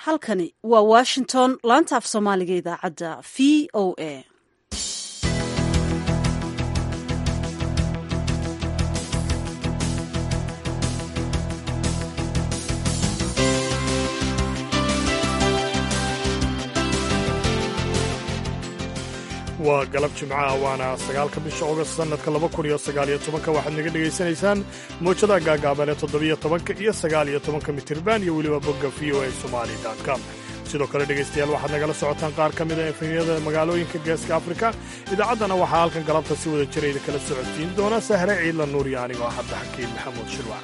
halkani waa washington laanta af soomaaliga idaacadda v o a waa galab jimcaha waana sagaalka bisha ogost sannadka laba kun iyo sagaaliyo tobanka waxaad naga dhegaysanaysaan mowjadaha gaagaaban ee toddobiyo tobanka iyo sagaaliyo tobanka mitirban iyo weliba bogga v o a somali com sidoo kale dhegaystayaal waxaad nagala socotaan qaar ka mid a efemyada magaalooyinka geeska afrika idaacaddana waxaa halkan galabta si wada jira idinkala socodsiin doona sahre ciidla nuuriya anigoo hadda xakiin maxamuud shirwac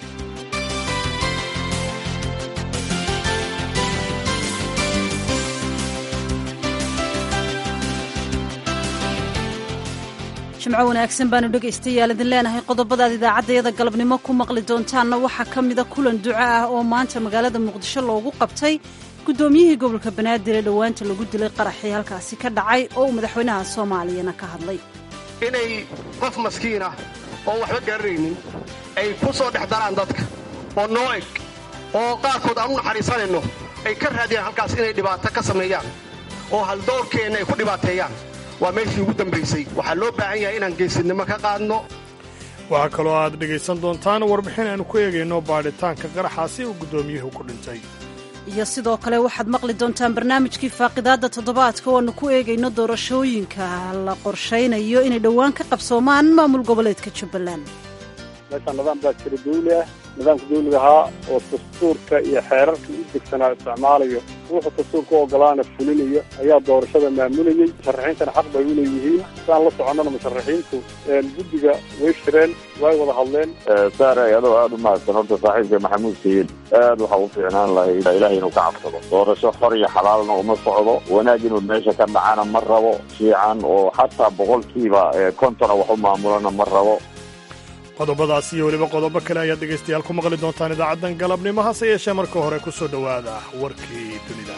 jimco wanaagsan baanu dhegaystayaal idin leenahay qodobadaad idaacaddayada galabnimo ku maqli doontaanna waxaa ka mida kulan duco ah oo maanta magaalada muqdisho loogu qabtay guddoomiyihii gobolka banaadir ee dhowaanta lagu dilay qaraxii halkaasi ka dhacay oo uu madaxweynaha soomaaliyana ka hadlay inay qof maskiin ah oo waxba garanaynin ay ku soo dhex daraan dadka oo noo eg oo qaarkood aan u naxariisanayno ay ka raadiyaan halkaas inay dhibaato ka sameeyaan oo haldoorkeenna ay ku dhibaateeyaan waa meeshii ugu dambaysay waxaa loo baahan yahay inaan geesinimo ka qaadno waxaa kaloo aad dhegaysan doontaan warbixin aanu ku eegayno baadhitaanka qaraxaasi uu guddoomiyuhu ku dhintay iyo sidoo kale waxaad maqli doontaan barnaamijkii faaqidaadda toddobaadka oo aanu ku eegayno doorashooyinka la qorshaynayo inay dhowaan ka qabsoomaan maamul goboleedka jubbaland meeshaan nidaam baa jira dawli ah nidaamka dawliga ahaa oo dastuurka iyo xeerarka u degsanaa isticmaalayo wuxuu dastuurka u ogolaana fulinayo ayaa doorashada maamulayey musharaxiintana xaq bay u leeyihiin saan la soconnana musharaxiintu guddiga way shireen way wada hadleen saare adoo aada u mahadsan horta saaxiibka maxamuud sayid aad waxaa u fiicnaan lahayd ilahay inuu ka cabsado doorasho xor iyo xalaalna uma socdo wanaag inuu meesha ka dhacana ma rabo fiican oo xataa boqolkiiba kontona wax u maamulana ma rabo qodobadaas iyo weliba qodobo kale ayaad dhegaystayaal ku maqli doontaan idaacaddan galabnimo hase yeeshee marka hore ku soo dhowaada warkii dunida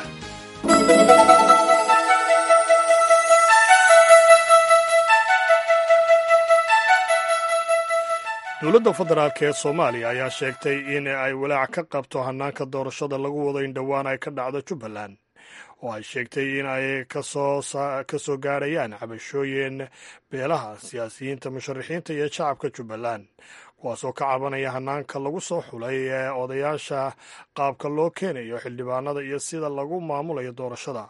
dowladda federaalk ee soomaaliya ayaa sheegtay in ay walaac ka qabto hannaanka doorashada lagu wado in dhowaan ay ka dhacdo jubbaland oo ay sheegtay in ay ka soo gaarayaan cabashooyin beelaha siyaasiyiinta musharaxiinta iyo shacabka jubbaland kuwaasoo ka cabanaya hanaanka lagu soo xulay ee odayaasha qaabka loo keenayo xildhibaanada iyo sida lagu maamulayo doorashada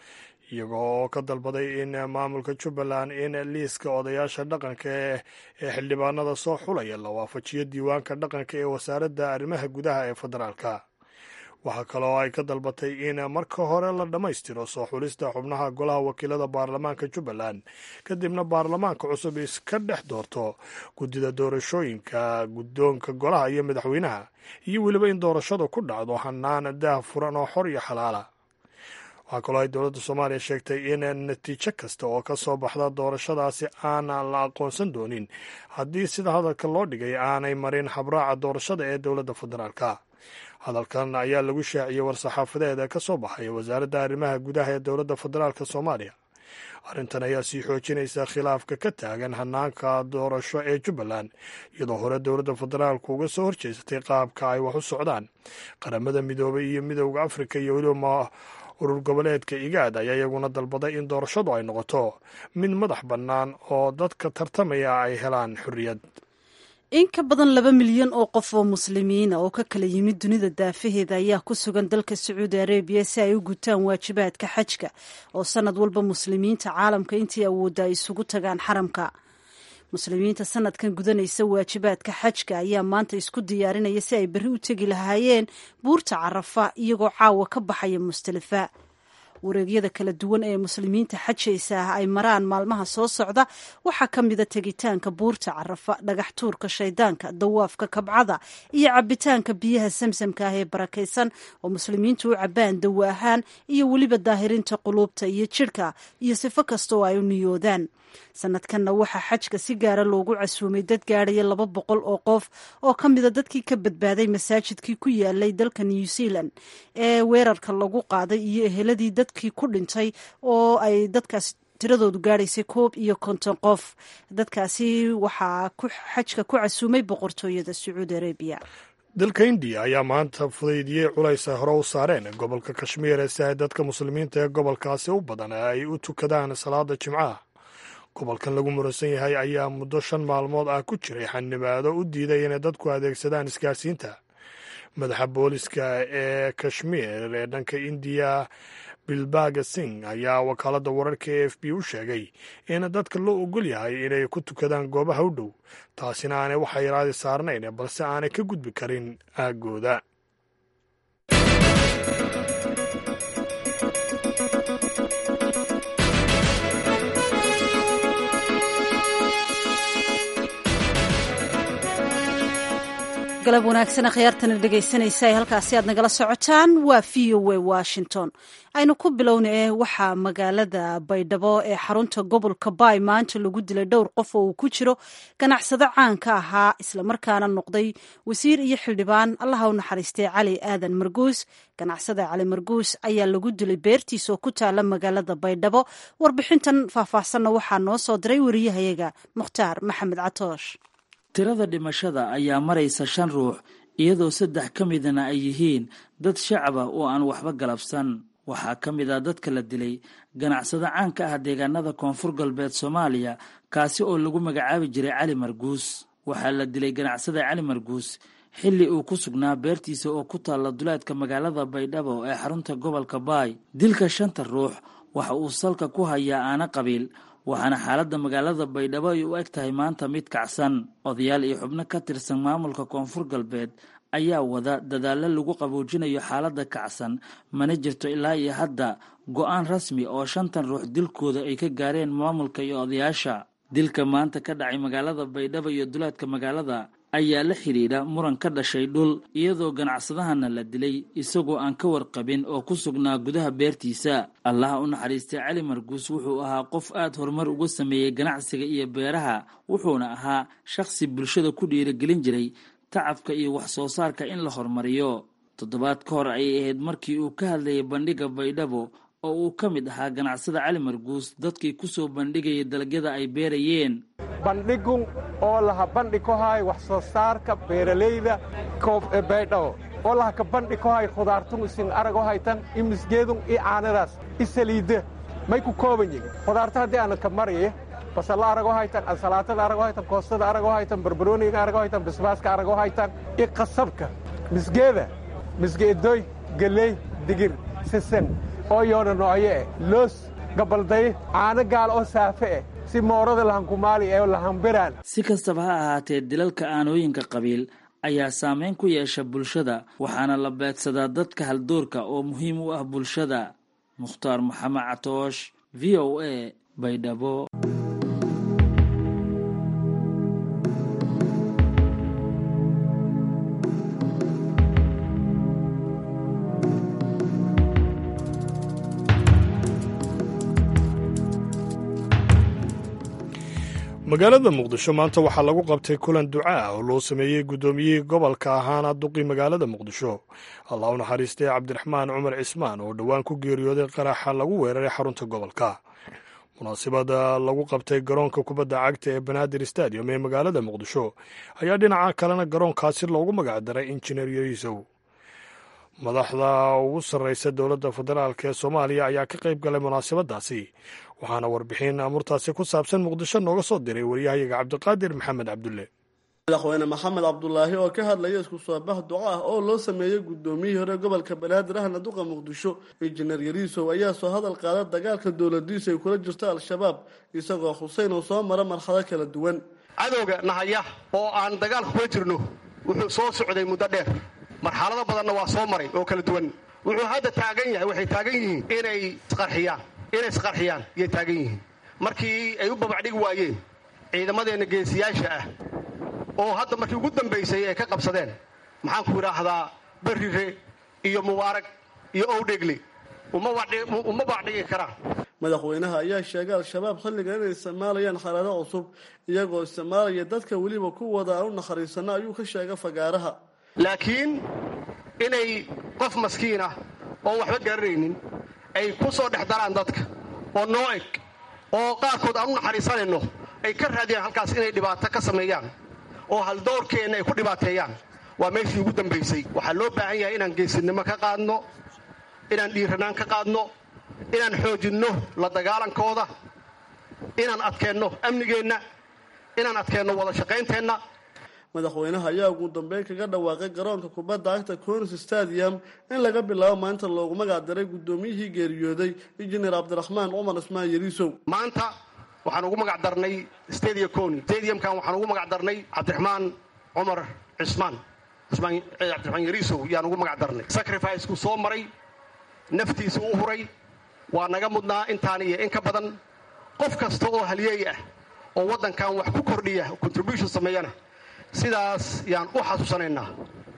iyaga oo ka dalbaday in maamulka jubbaland in liiska odayaasha dhaqanka ee xildhibaanada soo xulaya la waafajiyo diiwaanka dhaqanka ee wasaaradda arrimaha gudaha ee federaalka waxaa kaloo ay ka dalbatay in marka hore la dhammaystiro soo xulista xubnaha golaha wakiilada baarlamaanka jubbaland kadibna baarlamaanka cusub iska dhex doorto guddida doorashooyinka guddoonka golaha iyo madaxweynaha iyo weliba in doorashadu ku dhacdo hanaan daah furan oo xor iyo xalaala waxaa kaloo ay dowladda soomaaliya sheegtay in natiijo kasta oo ka soo baxda doorashadaasi aan la aqoonsan doonin haddii sida hadalka loo dhigay aanay marin habraaca doorashada ee dowladda federaalka hadalkan ayaa lagu shaaciyey war-saxaafadeed ka soo baxay wasaaradda arrimaha gudaha ee dowladda federaalk soomaaliya arrintan ayaa sii xoojinaysa khilaafka ka taagan hanaanka doorasho ee jubbaland iyadoo hore dowladda federaalku uga soo horjeesatay qaabka ay wax u socdaan qaramada midoobay iyo midowda afrika iyo weliba urur goboleedka igaad ayaa iyaguna dalbaday in doorashadu ay noqoto mid madax bannaan oo dadka tartamaya ay helaan xorriyad in ka badan laba milyan oo qof oo muslimiina oo ka kala yimid dunida daafaheeda ayaa ku sugan dalka sacuudi arabiya si ay u gutaan waajibaadka xajka oo sanad walba muslimiinta caalamka intii awoodda ay isugu tagaan xaramka muslimiinta sanadkan gudanaysa waajibaadka xajka ayaa maanta isku diyaarinaya si ay berri u tegi lahaayeen buurta carafa iyagoo caawa ka baxaya mustalifa wareegyada kala duwan ee muslimiinta xajaysa ah ay maraan maalmaha soo socda waxaa ka mida tegitaanka buurta carafa dhagax tuurka shaydaanka dawaafka kabcada iyo cabitaanka biyaha samsamka ah ee barakaysan oo muslimiintu u cabaan dawo ahaan iyo weliba daahirinta quluubta iyo jidhka iyo sifo kasta oo ay u niyoodaan sanadkanna waxaa xajka si gaara loogu casuumay dad gaadhaya laba boqol oo qof oo ka mida dadkii ka badbaaday masaajidkii ku yaalay dalka new zealand ee weerarka lagu qaaday iyo eheladii dadkii ku dhintay oo ay dadkaas tiradoodu gaadhaysay koob iyo konton qof dadkaasi waxaa xajka ku casuumay boqortooyada sacuudi arabiya dalka indiya ayaa maanta fudaydiyey culays ay hore u saareen gobolka kashmiir si ay dadka muslimiinta ee gobolkaasi u badan ay u tukadaan salaada jimcaha gobolkan lagu muransan yahay ayaa muddo shan maalmood ah ku jiray xanibaado u diiday inay dadku adeegsadaan isgaarsiinta madaxa booliska ee kashmiir ee dhanka indiya bilbaga singh ayaa wakaaladda wararka e f b u sheegay in dadka loo ogol yahay inay ku tukadaan goobaha u dhow taasina aanay waxa yaraadi saarnayn balse aanay ka gudbi karin aaggooda galab wanaagsan akhyaartana dhegaysanaysa ee halkaasi aad nagala socotaan waa v o a washington aynu ku bilowna ee waxaa magaalada baydhabo ee xarunta gobolka baay maanta lagu dilay dhowr qof oo uu ku jiro ganacsado caan ka ahaa islamarkaana noqday wasiir iyo xildhibaan allaha u naxariistay cali aadan marguus ganacsada cali marguus ayaa lagu dilay beertiisa oo ku taala magaalada baydhabo warbixintan faahfaahsanna waxaa noo soo diray wariyahayaga mukhtaar maxamed catoosh tirada dhimashada ayaa maraysa shan ruux iyadoo saddex ka midana ay yihiin dad shacaba oo aan waxba galabsan waxaa ka mid ah dadka la dilay ganacsado caan ka ah deegaanada koonfur galbeed soomaaliya kaasi oo lagu magacaabi jiray cali marguus waxaa la dilay ganacsada cali marguus xilli uu ku sugnaa beertiisa oo ku taalla duleedka magaalada baydhabo ee xarunta gobolka baay dilka shanta ruux waxa uu salka ku hayaa aana qabiil waxaana xaaladda magaalada baydhabo ay u eg tahay maanta mid kacsan odayaal iyo xubno ka tirsan maamulka koonfur galbeed ayaa wada dadaallo lagu qaboojinayo xaaladda kacsan mana jirto ilaa iyo hadda go-aan rasmi oo shantan ruux dilkooda ay ka gaareen maamulka iyo odayaasha dilka maanta ka dhacay magaalada baydhabo iyo duleedka magaalada ayaa la xidhiidha muran ka dhashay dhul iyadoo ganacsadahana la dilay isagoo aan ka warqabin oo ku sugnaa gudaha beertiisa allaha u naxariistay cali marguus wuxuu ahaa qof aad horumar uga sameeyey ganacsiga iyo beeraha wuxuuna ahaa shakhsi bulshada ku dhiirigelin jiray tacabka iyo wax soo saarka in la horumariyo toddobaad ka hor ayay ahayd markii uu ka hadlayay bandhigga baydhabo oo uu ka mid ahaa ganacsada cali marguus dadkii ku soo bandhigayay dalagyada ay beerayeen bandhigun oo laha bandhi ku hay wax soo saarka beeralayda baydhabo oo laha ka bandhi ku hay khudaartun isin arago haytan i misgeedun i caanadaas i saliidda may ku kooban yihin khudaarta haddii aana ka maraya basalla arago haytan ansalaatada arago haytan koostada arago haytan barbarooniga arago haytan basbaaska arago haytan i qasabka misgeeda misgeedoy geley digir sisan oo yoona noocyo eh loos gabalday caano gaal oo saafe eh si moorada lahankumaali ee lahanbiraan si kastaba ha ahaatee dilalka aanooyinka qabiil ayaa saameyn ku yeesha bulshada waxaana la beegsadaa dadka haldoorka oo muhiim u ah bulshada mukhtaar maxamed catoosh v o a baydhabo magaalada muqdisho maanta waxaa lagu qabtay kulan ducaa oo loo sameeyey guddoomiyihii gobolka ahaana duqii magaalada muqdisho allah u naxariistay cabdiraxmaan cumar cismaan oo dhowaan ku geeriyooday qaraxa lagu weeraray xarunta gobolka munaasibada lagu qabtay garoonka kubadda cagta ee banaadir stadium ee magaalada muqdisho ayaa dhinaca kalena garoonkaasi loogu magacdaray injineer yariisow madaxda ugu sarreysa dowladda federaalk ee soomaaliya ayaa ka qayb galay munaasabadaasi waxaana warbixin amurtaasi ku saabsan muqdisho nooga soo diray waryahayaga cabdiqaadir maxamed cabdulle madaxweyne maxamed cabdulaahi oo ka hadlaya isku soo bax duco ah oo loo sameeyey guddoomiyihii hore gobolka banaadir ahna duqa muqdisho injineer yariisow ayaa soo hadal qaada dagaalka dowladiisa ay kula jirto al-shabaab isagoo xuseyn uu soo mara marxado kala duwan cadowga nahaya oo aan dagaalka kula jirno wuxuu soo socday muddo dheer marxalado badanna waa soo maray oo kala duwan wuxuu hadda taagan yahay waxay taagan yihiin inay isqarxiyaan inay isqarxiyaan yay taagan yihiin markii ay u babacdhigi waayeen ciidamadeenna geesiyaasha ah oo hadda markii ugu dambaysay ay ka qabsadeen maxaanku idhaahdaa berrire iyo mubaarag iyo owdhegle uma baacdhigi karaan madaxweynaha ayaa sheegay al-shabaab xilligan inay isticmaalayaan xaalado cusub iyagoo isticmaalaya dadka weliba ku wada aan u nakhariisano ayuu ka sheegay fagaaraha laakiin inay qof maskiin ah oon waxba garanaynin ay ku soo dhex daraan dadka oo noo eg oo qaarkood aan u naxariisanayno ay ka raadiyaan halkaas inay dhibaato ka sameeyaan oo haldoorkeenna ay ku dhibaateeyaan waa meeshii ugu dambaysay waxaa loo baahan yahay inaan geesinimo ka qaadno inaan dhiiranaan ka qaadno inaan xoojinno la dagaalankooda inaan adkeenno amnigeenna inaan adkeenno wada shaqaynteenna madaxweynaha ayaa ugu dambeyn kaga dhawaaqay garoonka kubadda cagta conis stadium in laga bilaabo maanta loogu magac daray guddoomiyihii geeriyooday injineer cabdiraxmaan cumar ismaan yariisow maanta waxaan ugu magac darnay stadia coni stadiumkan waxaan ugu magac darnay cabdiraxmaan cumar cismaan cabdiraxmaan yariisow yaan ugu magac darnay sacrificekuu soo maray naftiisa u huray waa naga mudnaa intaan iyo in ka badan qof kasta oo halyeey ah oo waddankan wax ku kordhiya contribution sameeyana sidaas yaan u xasuusanaynaa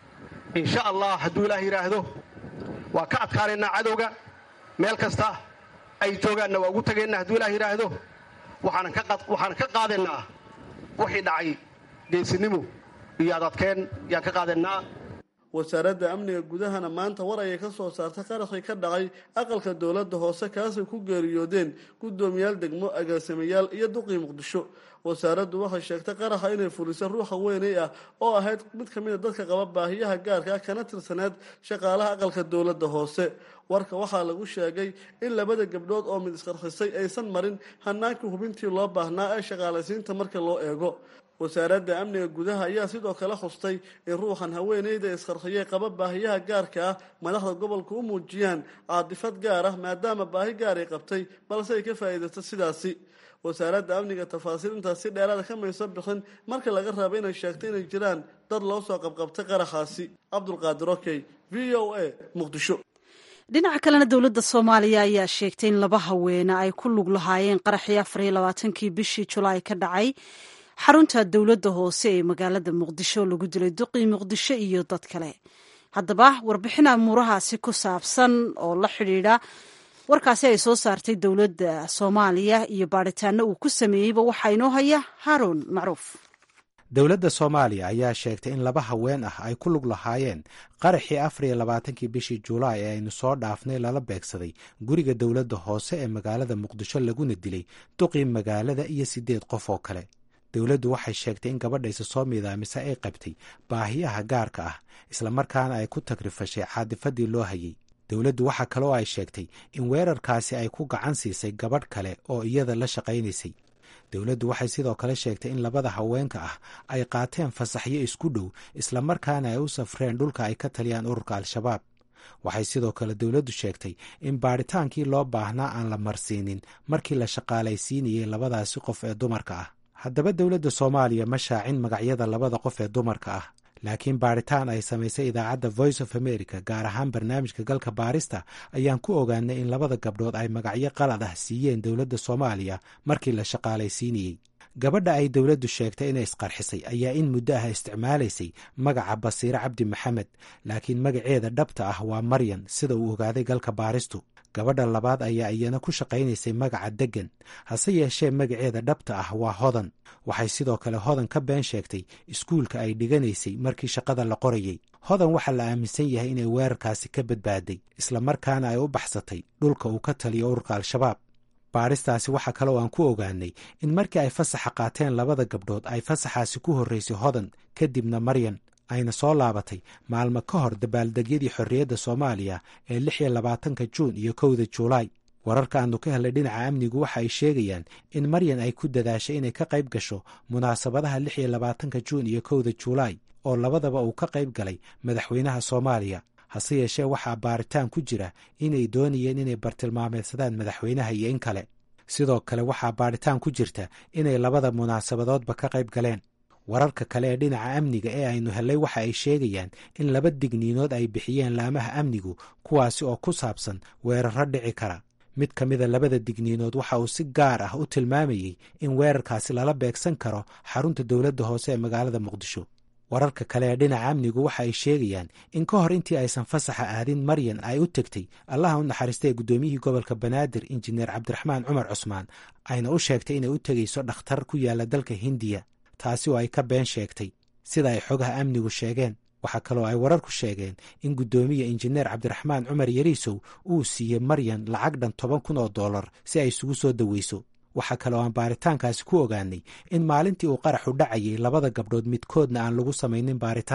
insha allah hadduu ilaah yidhaahdo waa ka adkaanaynaa cadowga meel kasta ay joogaanna waa ugu tagaynaa hadduu ilaah yidhaahdo waxaanan ka qaadaynaa wixii dhacay geesinimo iyo adadkeen yaan ka qaadaynaa wasaaradda amniga gudahana maanta war ayay ka soo saartay qaraxii ka dhacay aqalka dowladda hoose kaasay ku geeriyoodeen guddoomiyaal degmo agaasimayaal iyo duqii muqdisho wasaaraddu waxay sheegtay qaraxa inay fulisay ruuxa weynay ah oo ahayd mid ka mid a dadka qaba baahiyaha gaarka ah kana tirsaneed shaqaalaha aqalka dowladda hoose warka waxaa lagu sheegay in labada gabdhood oo mid isqarxisay aysan marin hanaankii hubintii loo baahnaa ee shaqaalaysiinta marka loo eego wasaaradda amniga gudaha ayaa sidoo kale xustay in ruuxan haweeneyda isqarxiyey qaba baahiyaha gaarka ah madaxda gobolka u muujiyaan caadifad gaar ah maadaama baahi gaar ay qabtay balse ay ka faa'iidaysta sidaasi wasaaradda amniga tafaasiil intaas si dheeraada ka mayso bixin marka laga raabo inay sheegto inay jiraan dad loo soo qabqabtay qaraxaasi cabdulqaadir okey v o a muqdisho dhinaca kalena dowladda soomaaliya ayaa sheegtay in laba haweene ay ku lug lahaayeen qaraxii afar iyo labaatankii bishii julaay ka dhacay xarunta dowladda hoose ee magaalada muqdisho lagu dilay duqii muqdisho iyo dad kale haddaba warbixin amuurahaasi ku saabsan oo la xidhiidha warkaasi ay soo saartay dowladda soomaaliya iyo baadhitaano uu ku sameeyeyba waxaa inoo haya haaruun macruuf dowladda soomaaliya ayaa sheegtay in laba haween ah ay ku lug lahaayeen qaraxii afar iyo labaatankii bishii julaay ee aynu soo dhaafnay lala beegsaday guriga dowladda hoose ee magaalada muqdisho laguna dilay duqii magaalada iyo siddeed qof oo kale dowladdu waxay sheegtay in gabadhaysa soo miidaamise ay qabtay baahiyaha gaarka ah islamarkaana ay ku tagrifashay caadifadii loo hayay dowladdu waxaa kaloo ay sheegtay in weerarkaasi ay ku gacan siisay gabadh kale oo iyada la shaqaynaysay dowladdu waxay sidoo kale sheegtay in labada haweenka ah ay qaateen fasaxyo isku dhow islamarkaana ay u safreen dhulka ay ka taliyaan ururka al-shabaab waxay sidoo kale dowladdu sheegtay in baadhitaankii loo baahnaa aan la marsiinin markii la shaqaalaysiinayay labadaasi qof ee dumarka ah haddaba dowladda soomaaliya ma shaacin magacyada labada qof ee dumarka ah laakiin baadhitaan ay samaysay idaacadda voice of america gaar ahaan barnaamijka galka baarista ayaan ku ogaanay in labada gabdhood ay magacyo qalad ah siiyeen dowladda soomaaliya markii la shaqaalaysiinayey gabadha ay dowladdu sheegtay inay isqarxisay ayaa in muddo ah isticmaalaysay magaca basiire cabdi maxamed laakiin magaceeda dhabta ah waa maryan sida uu ogaaday galka baaristu gabadha labaad ayaa iyana ku shaqaynaysay magaca deggan hase yeeshee magaceeda dhabta ah waa hodan waxay sidoo kale hodan ka been sheegtay iskuulka ay dhiganaysay markii shaqada la qorayey hodan waxaa la aaminsan yahay inay weerarkaasi ka badbaaday islamarkaana ay u baxsatay dhulka uu ka taliyo ururka al-shabaab baadhistaasi waxaa kaloo aan ku ogaanay in markii ay fasaxa qaateen labada gabdhood ay fasaxaasi ku horraysay hodan kadibna maryan ayna soo laabatay maalmo ka hor dabaaldegyadii xorriyadda soomaaliya ee lix iyo labaatanka juun iyo kowda juulaay wararka aanu ka helnay dhinaca amnigu waxa ay sheegayaan in maryan ay ku dadaashay inay ka qayb gasho munaasabadaha lix iyo labaatanka juun iyo kowda juulaay oo labadaba uu ka qayb galay madaxweynaha soomaaliya hase yeeshee waxaa baaritaan ku jira inay doonayeen inay bartilmaameedsadaan madaxweynaha iyo in kale sidoo kale waxaa baadhitaan ku jirta inay labada munaasabadoodba ka qayb galeen wararka kale ee dhinaca amniga ee aynu hellay waxa ay sheegayaan in laba digniinood ay bixiyeen laamaha amnigu kuwaasi oo ku saabsan weerarro dhici kara mid ka mida labada digniinood waxa uu si gaar ah u tilmaamayey in weerarkaasi lala beegsan karo xarunta dowladda hoose ee magaalada muqdisho wararka kale ee dhinaca amnigu waxa ay sheegayaan in ka hor intii aysan fasaxa aadin maryan ay u tegtay allaha u naxariistay guddoomiyihii gobolka banaadir injineer cabdiraxmaan cumar cusmaan ayna u sheegtay inay u tegayso dhakhtar ku yaala dalka hindiya taasi oo ay ka been sheegtay sida ay xogaha amnigu sheegeen waxaa kaloo ay wararku sheegeen in guddoomiya injineer cabdiraxmaan cumar yariisow uu siiyey maryan lacag dhan toban kun oo dollar si ay isugu soo daweyso waxaa kaloo aan baaritaankaasi ku ogaanay in maalintii uu qaraxu dhacayay labada gabdhood midkoodna aan lagu samaynin baaritaan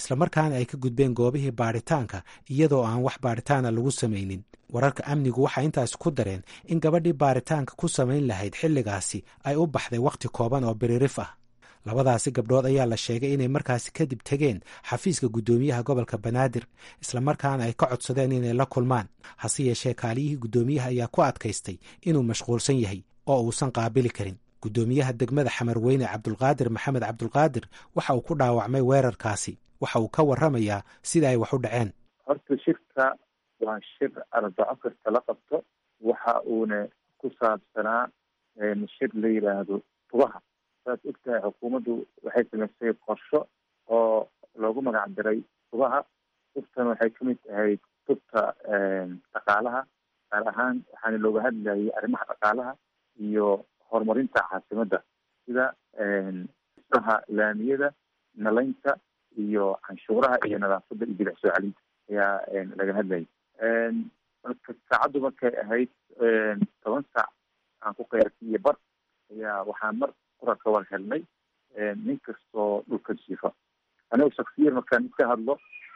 islamarkaana ay ka gudbeen goobihii baadhitaanka iyadoo aan wax baadhitaana lagu samaynin wararka amnigu waxay intaas ku dareen in gabadhii baaritaanka ku samayn lahayd xilligaasi ay u baxday wakhti kooban oo biririf ah labadaasi gabdhood ayaa la sheegay inay markaasi kadib tegeen xafiiska guddoomiyaha gobolka banaadir islamarkaana ay ka codsadeen inay la kulmaan hase yeeshee kaaliyihii guddoomiyaha ayaa ku adkaystay inuu mashquulsan yahay oo uusan qaabili karin guddoomiyaha degmada xamarweyne cabdulqaadir maxamed cabdulqaadir waxa uu ku dhaawacmay weerarkaasi waxa uu ka warramayaa sida ay wax u dhaceen horta shirka waa shir arbaco kasta la qabto waxa uuna ku saabsanaa shir la yidhaahdo tubaha saad ogtahay xukuumaddu waxay samaysay qorsho oo loogu magac diray tubaha tubtan waxay kamid tahay tubta dhaqaalaha gaar ahaan waxaana looga hadlayay arrimaha dhaqaalaha iyo horumarinta caasimadda sida isaha laamiyada nalaynta iyo canshuuraha iyo nadaafadda iyo bilic soo celinta ayaa laga hadlayay marka saacaddu markay ahayd toban saac aan ku qeyrtay iyo bar ayaa waxaa mar qura ka war helnay nin kastoo dhulka jiifa anigoo shaksiyan markaan iska hadlo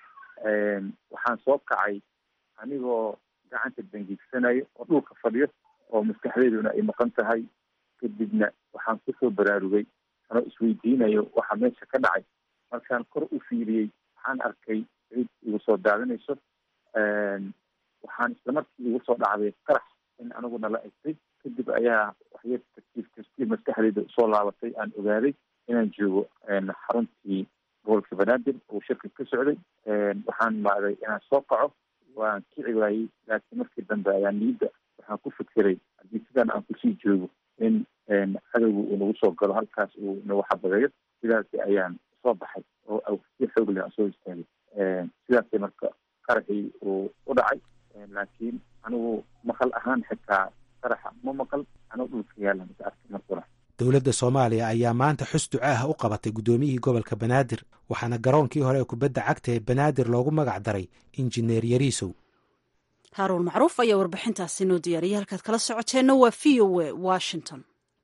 waxaan soo kacay anigoo gacanta dangiigsanayo oo dhulka fadhiyo oo maskaxdeyduna ay maqan tahay kadibna waxaan kusoo baraarugay anoo isweydiinayo waxa meesha ka dhacay markaan kor u fiiriyey waxaan arkay cid igu soo daadinayso waxaan islamarkii igu soo dhacday qarax in aniguna la egtay kadib ayaa waxyar tartiib tartiib maskaxdeyda usoo laabatay aan ogaaday inaan joogo xaruntii gobolka banaadir uu shirka ka socday waxaan maaday inaan soo kaco waan kici waayey laakiin markii dambe ayaa niyadda waxaan ku fikiray haddii sidaan aan kusii joogo in cadowga uu nagu soo galo halkaas uu nagu xabadeeyo sidaasi ayaan soo baxay oo si xoog leh aan soo istaagay sidaasay marka qaraxii uu u dhacay laakiin anigu maqal ahaan xitaa qaraxa ma maqal anoo dhulka yaala maka arkay markuna dowladda soomaaliya ayaa maanta xus ducaah u qabatay guddoomiyihii gobolka banaadir waxaana garoonkii hore ee kubadda cagta ee banaadir loogu magac daray injineer yariisow haaruun macruuf ayaa warbixintaasi noo diyaariyay halkaad kala socoteenna waa v o a washington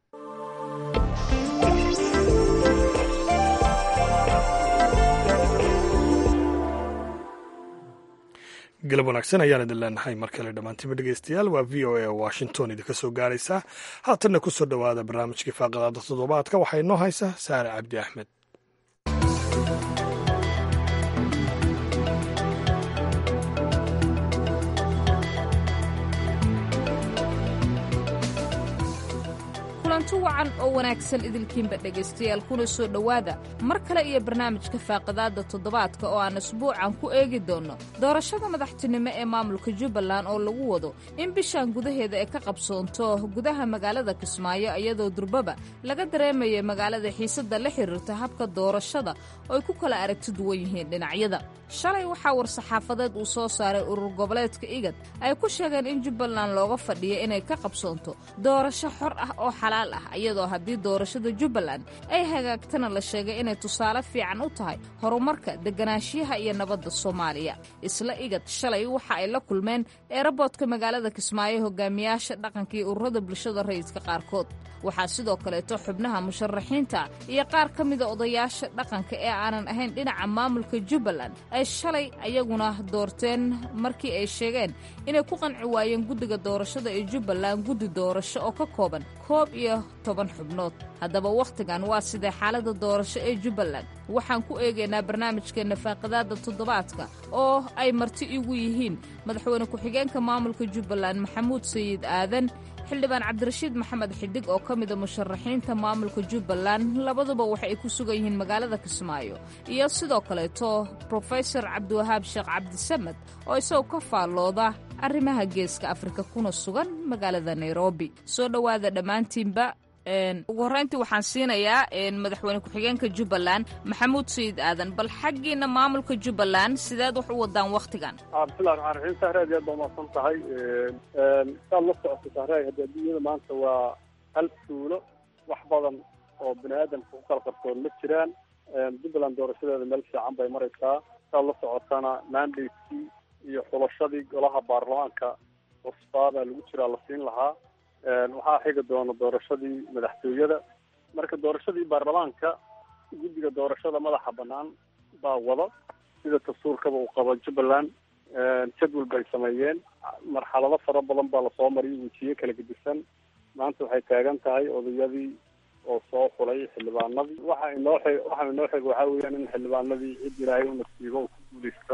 galab wanaagsan ayaan idin leenahay mar kale dhammaantiinba dhegeystayaal waa v o a washington idinka soo gaaraysaa haatanna ku soo dhowaada barnaamijkii faaqadaada toddobaadka waxaa inoo haysa saare cabdi axmed kulanti wacan oo wanaagsan idilkiinba dhegaystayaal kuna soo dhowaada mar kale iyo barnaamijka faaqidaadda toddobaadka oo aan isbuucan ku eegi doonno doorashada madaxtinimo ee maamulka jubbaland oo lagu wado in bishan gudaheeda ay ka qabsoonto gudaha magaalada kismaayo iyadoo durbaba laga dareemaya magaalada xiisadda la xiriirta habka doorashada oo ay ku kala aragti duwan yihiin dhinacyada shalay waxaa war-saxaafadeed uu soo saaray urur goboleedka igad ay ku sheegeen in jubbaland looga fadhiya inay ka qabsoonto doorasho xor ah oo xalaal ah iyadoo haddii doorashada jubbaland ay hagaagtana la sheegay inay tusaale fiican u tahay horumarka deganaanshiyaha iyo nabadda soomaaliya isla igad shalay waxa ay la kulmeen eeraboodka magaalada kismaayo hogaamiyaasha dhaqanka iyo ururada bulshada rayidka qaarkood waxaa sidoo kaleeto xubnaha musharaxiinta iyo qaar ka mida odayaasha dhaqanka ee aanan ahayn dhinaca maamulka jubbaland ay shalay ayaguna doorteen markii ay sheegeen inay ku qanci waayeen guddiga doorashada ee jubbaland guddi doorasho oo ka kooban koob iyo toban xubnood haddaba wakhtigan waa sidee xaaladda doorasho ee jubbaland waxaan ku eegaynaa barnaamijkeenna faaqidaadda toddobaadka oo ay marti igu yihiin madaxweyne ku-xigeenka maamulka jubbaland maxamuud sayid aadan xildhibaan cabdirashiid maxamed xidig oo ka mida musharaxiinta maamulka jubbaland labaduba waxa ay ku sugan yihiin magaalada kismaayo iyo sidoo kaleeto brofesor cabdiwahaab sheekh cabdisamed oo isagoo ka faallooda arrimaha geeska afrika kuna sugan magaalada nairobi soo dhowaada dhammaantiinba ugu horreyntii waxaan siinayaa madaxweyne ku-xigeenka jubbaland maxamuud sayid aadan bal xaggiina maamulka jubbaland sideed wax u wadaan wakhtigan bismillahi raxmaan raxiim sahre aad aad baa umahadsan tahay saad la socoto sahre hadda adduunyada maanta waa hal tuulo wax badan oo bini aadamka ku kala qarsoon ma jiraan jubbaland doorashadeeda meel fiican bay maraysaa saad la socotana mandatekii iyo xulashadii golaha baarlamaanka cusbaa baa lagu jiraa la siin lahaa waxaa xigi doona doorashadii madaxtooyada marka doorashadii baarlamaanka guddiga doorashada madaxa banaan baa wada sida dastuurkaba uu qabo jubbaland jadwal bay sameeyeen marxalado fara badan baa lasoo mariyay wejiye kala gedisan maanta waxay taagan tahay odayadii oo soo xulay xildhibaanadii waxa inoo xig waxa inoo xig waxaa weeyaan in xildhibaanadii cid ilaahay u nasiibo uu ku guuleysto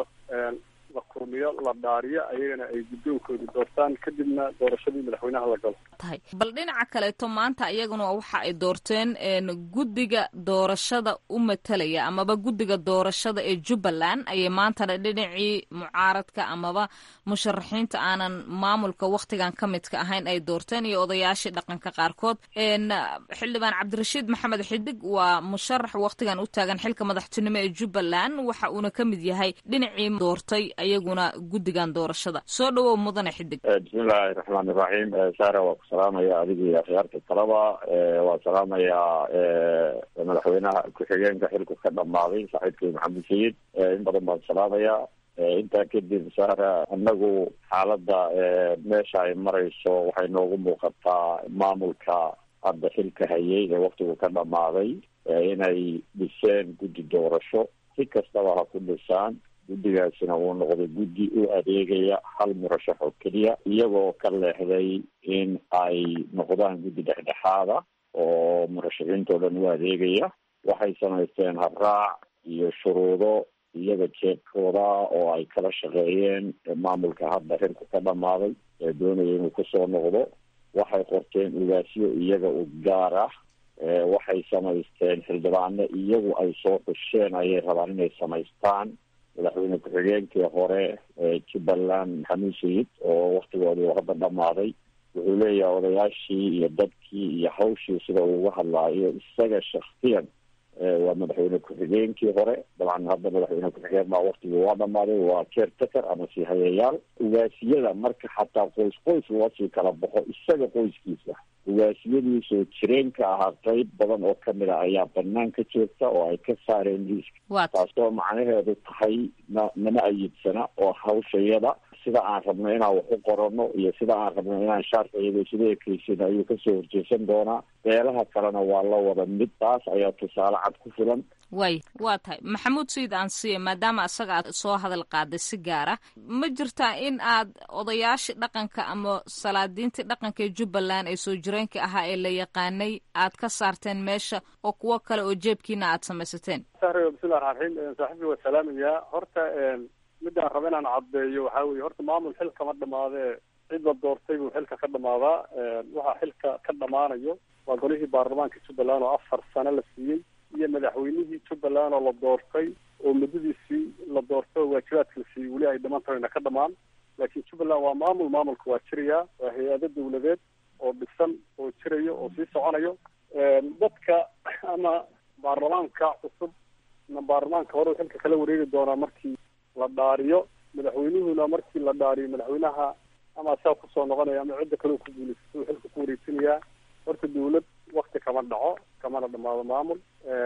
la kurmiyo la dhaariyo ayagana ay guddoonkoodi doortaan kadibna doorashadii madaxweynaha la galo tahay bal dhinaca kaleeto maanta iyaguna waxa ay doorteen guddiga doorashada u matalaya amaba guddiga doorashada ee jubbaland ayay maantana dhinacii mucaaradka amaba musharaxiinta aanan maamulka wakhtigan ka midka ahayn ay doorteen iyo odayaashii dhaqanka qaarkood xildhibaan cabdirashiid maxamed xidig waa musharax wakhtigan u taagan xilka madaxtinimo ee jubbaland waxa uuna ka mid yahay dhinacii doortay ayaguna guddigan doorashada soo dhawow mudane xidig bismillahi raxmaan iraxiim saara waa ku salaamaya adigii akhyaarta talaba waa salaamayaa madaxweynaha ku-xigeenka xilku ka dhamaaday saaxiibkii maxamed sayid in badan baan salaamayaa intaa kadib saara anagu xaaladda meesha ay marayso waxay noogu muuqataa maamulka hadda xilka hayay ee waktigu ka dhamaaday inay dhiseen guddi doorasho si kastaba ha ku dhisaan guddigaasina uu noqday guddi u adeegaya hal murashax oo keliya iyagoo ka leexday in ay noqdaan guddi dhexdhexaada oo murashaxiintao dhan u adeegaya waxay samaysteen habraac iyo shuruudo iyaga jeebkooda oo ay kala shaqeeyeen maamulka hadda xilku ka dhamaaday ee doonaya inuu kusoo noqdo waxay qorteen ugaasyo iyaga u gaar ah waxay samaysteen xildhibaano iyagu ay soo xusheen ayay rabaan inay samaystaan madaxweyne ku-xigeenkii hore ee jubbaland maxamuud sayid oo waktigoodii hadda dhamaaday wuxuu leeyahay odayaashii iyo dadkii iyo hawshii sida uu uga hadlaayo isaga shaksiyan waa madaxweyne ku-xigeenkii hore dabcan hadda madaxweyne ku-xigeen baa waktigii waa dhamaaday waa caretaker ama sii hayayaal ugaasiyada marka xataa qoys qoys loo sii kala baxo isaga qoyskiisa ugaasiyadii soo jireenka ahaa qeyb badan oo kamid a ayaa banaan ka joogta oo ay ka saareen liiska taasoo macnaheedu tahay na nama ayidsana oo hawshayada sida aan rabno inaan wax u qorano iyo sida aan rabno inaan shaarka iyado sida ekeysin ayuu kasoo horjeesan doonaa beelaha kalena waa la wada mid taas ayaa tusaale cad ku filan way waa tahay maxamuud sayid aansiye maadaama asaga aad soo hadal qaaday si gaar ah ma jirtaa in aad odayaashii dhaqanka ama salaadiintii dhaqanka ee jubbaland ee soo jireenka ahaa ee la yaqaanay aad ka saarteen meesha oo kuwo kale oo jeebkiina aad samaysateen sahre bismillahi raxmaan raxiim saaxiibkii waa salaamayaa horta midaan raba inaan caddeeyo waxaa weye horta maamul xil kama dhamaadee cid la doortay buu xilka ka dhamaadaa waxaa xilka ka dhamaanayo waa golihii baarlamaanka jubbaland oo afar sano la siiyey iyo madaxweynihii jubbaland oo la doortay oo muddadiisii la doortay oo waajibaadka la siiyey weli ay dhiman tahayna ka dhamaan laakiin jubbaland waa maamul maamulka waa jirayaa waa hay-ado dawladeed oo dhisan oo jirayo oo sii soconayo dadka ama baarlamaanka cusub ama baarlamaanka hore xilka kala wareegi doonaa markii la dhaariyo madaxweynuhuna markii la dhaariyo madaxweynaha ama asaa kusoo noqonaya ama cidda kale ku guulaysato xilka ku wareegsanayaa horta dawlad wakti kama dhaco kamana dhamaado maamul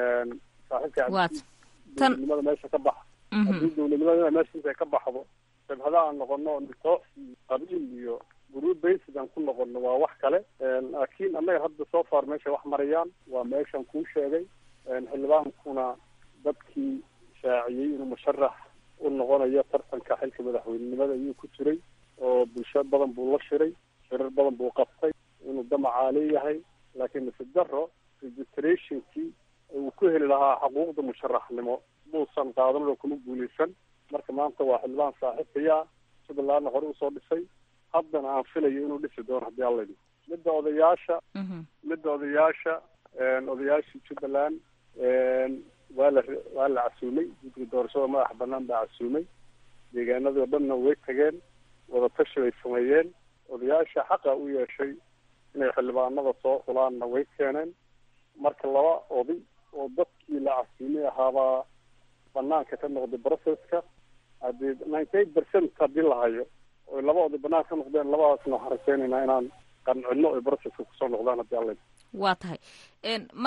saaxiibka dowladnimada meesha ka baxa haddii dowladnimada meesha intay ka baxdo shabhada aan noqono nitoox iyo qabiil iyo guruud basic aan ku noqono waa wax kale laakiin annaga hadda soo far meesha wax marayaan waa meeshan kuu sheegay xildhibaankuna dadkii shaaciyey inuu musharax u noqonayo tartanka xilka madaxweynenimada ayuu ku jiray oo bulsho badan buu la shiray shirar badan buu qabtay inuu damacaa leeyahay laakiin nasi daro registrationkii uu ku heli lahaa xuquuqda musharaxnimo muusan qaadan oo kuma guuleysan marka maanta waa xildhibaan saaxiibkaya jubbalandna hore usoo dhisay haddana aan filayo inuu dhisi doono haddii alla idhi midda odayaasha midda odayaasha odayaashii jubbaland waa la waa la casuumay guddiga doorashada madaxa banaan baa casuumay deegaanadii o dhanna way tageen wadatashi bay sameeyeen odayaasha xaqa u yeeshay inay xildhibaanada soo xulaanna way keeneen marka laba oday oo dadkii la casuumay ahaabaa banaanka ka noqday processka haddii ninety eight percent haddii la hayo oy laba oday banaanka ka noqdeen labadaasna waxaan rajeynaynaa inaan qancino oy processka kusoo noqdaan haddii alla waa tahay marka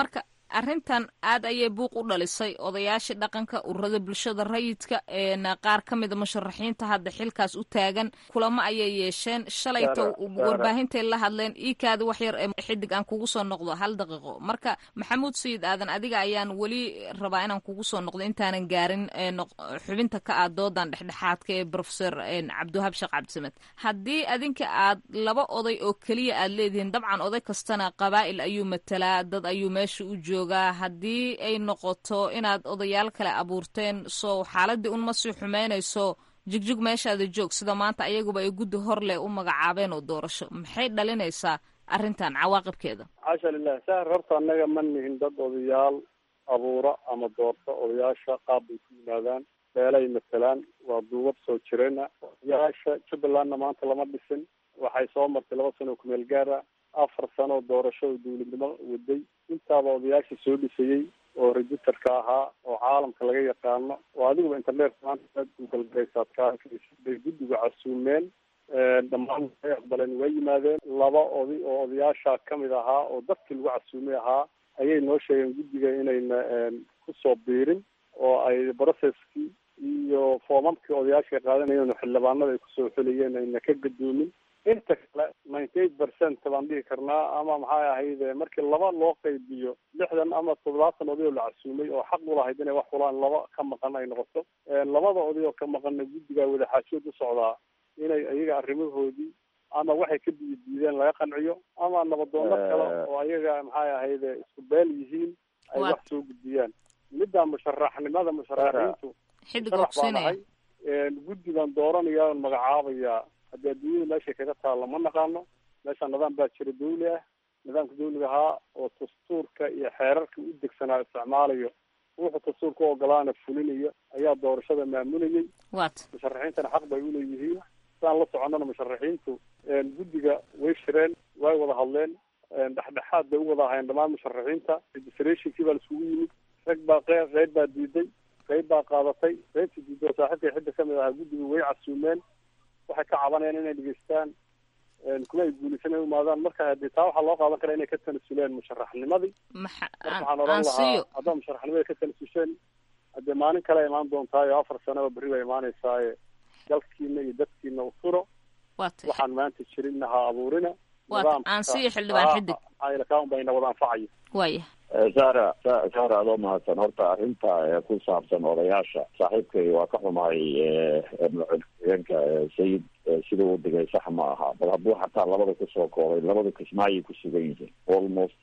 arrintan aad ayay buuq u dhalisay odayaashii dhaqanka ururada bulshada rayidka qaar ka mida musharaxiinta hadda xilkaas u taagan kulamo ayay yeesheen shalayto warbaahintay la hadleen iikaada wax yar ee xidig aan kugu soo noqdo hal daqiiqo marka maxamuud sayid aadan adiga ayaan weli rabaa inaan kugu soo noqdo intaanan gaarin xubinta ka ah doodan dhexdhexaadka ee profesor cabdiwahab sheekh cabdisamed haddii adinka aad laba oday oo keliya aad leedihiin dabcan oday kastana qabaa'il ayuu matalaa dad ayuu meesha u joogaa haddii ay noqoto inaad odayaal kale abuurteen soo xaaladii unma sii xumeynayso jigjig meeshaada joog sida maanta ayaguba ay guddi hor leh u magacaabeen oo doorasho maxay dhalinaysaa arrintan cawaaqibkeeda xaasha lilah sahar horta annaga ma nihin dad odayaal abuura ama doorta odayaasha qaab bay ku yimaadaan beelay matalaan waa duubab soo jireena odayaasha jubbalandna maanta lama dhisin waxay soo martay laba sano oo kumeel gaara afar sano oo doorasho oo dawladnimo waday intaaba odayaashii soo dhisayey oo registerka ahaa oo caalamka laga yaqaano oo adiguba internet maanta google garaysaad ka bay guddiga casuumeen dhammaan way aqbaleen way yimaadeen laba oday oo odayaasha kamid ahaa oo dadkii lagu casuumay ahaa ayay noo sheegeen guddiga inayna kusoo biirin oo ay processkii iyo foomamkii odayaasha qaadanayeen oo xildhibaanada ay kusoo xulayeen ayna ka gadoomin inta kale ninety eight percent baan dhihi karnaa ama maxay ahayde markii laba loo qaybiyo lixdan ama toddobaatan oday oo la casuumay oo xaq u lahayd inay wax fulaan laba ka maqan ay noqoto labada oday oo ka maqanna guddigaa wadaxaajood u socdaa inay iyaga arrimahoodii ama waxay ka biyo diideen laga qanciyo ama nabadoono kale oo ayaga maxay ahayde isku beel yihiin ay wax soo gudbiyaan midda musharaxnimada musharaxiintu musharax baan ahay guddigan dooranaya on magacaabayaa haddii adduunyada meeshay kaga taalla ma naqaano meesha nidaam baa jira dawli ah nidaamka dawliga ahaa oo dastuurka iyo xeerarka u degsanaa isticmaalayo wuxuu dastuurka u ogolaana fulinayo ayaa doorashada maamulayay musharaxiintana xaq bay uleeyihiin sidaan la soconnana musharaxiintu guddiga way shireen way wada hadleen dhexdhexaad bay u wada ahayeen dhammaan musharaxiinta registrationkii baa laisugu yimid rag baa qeyb qeyb baa diiday qeyb baa qaadatay qeybtii diiday oo saaxiibkay xidda kamid ahaa guddiga way casuumeen waxay ka cabanayaan inay dhegeystaan kuma ay guulaysan ay umaadaan marka hadii taa waxaa loo qaadan karaa inay ka tanasuleen musharaxnimadii marka waxaan oran lahaa haddaad musharaxnimadii ka tanasusheen hadee maalin kale imaan doontaayo afar sanaba berri baa imaanaysaaye dalkiina iyo dadkiina u furo waxaan maanta jirinna ha abuurina aansiyo xildhibaan xidig kaun bayna wada anfacayo waya sara sara adoo mahadsan horta arrinta ku saabsan odayaasha saaxiibkay waa ka xumahay madaxweyeenka sayid siduu u dhigay sax ma aha bal hadduu xataa labada kusoo koobay labada kismaayay ku sugan yihiin almost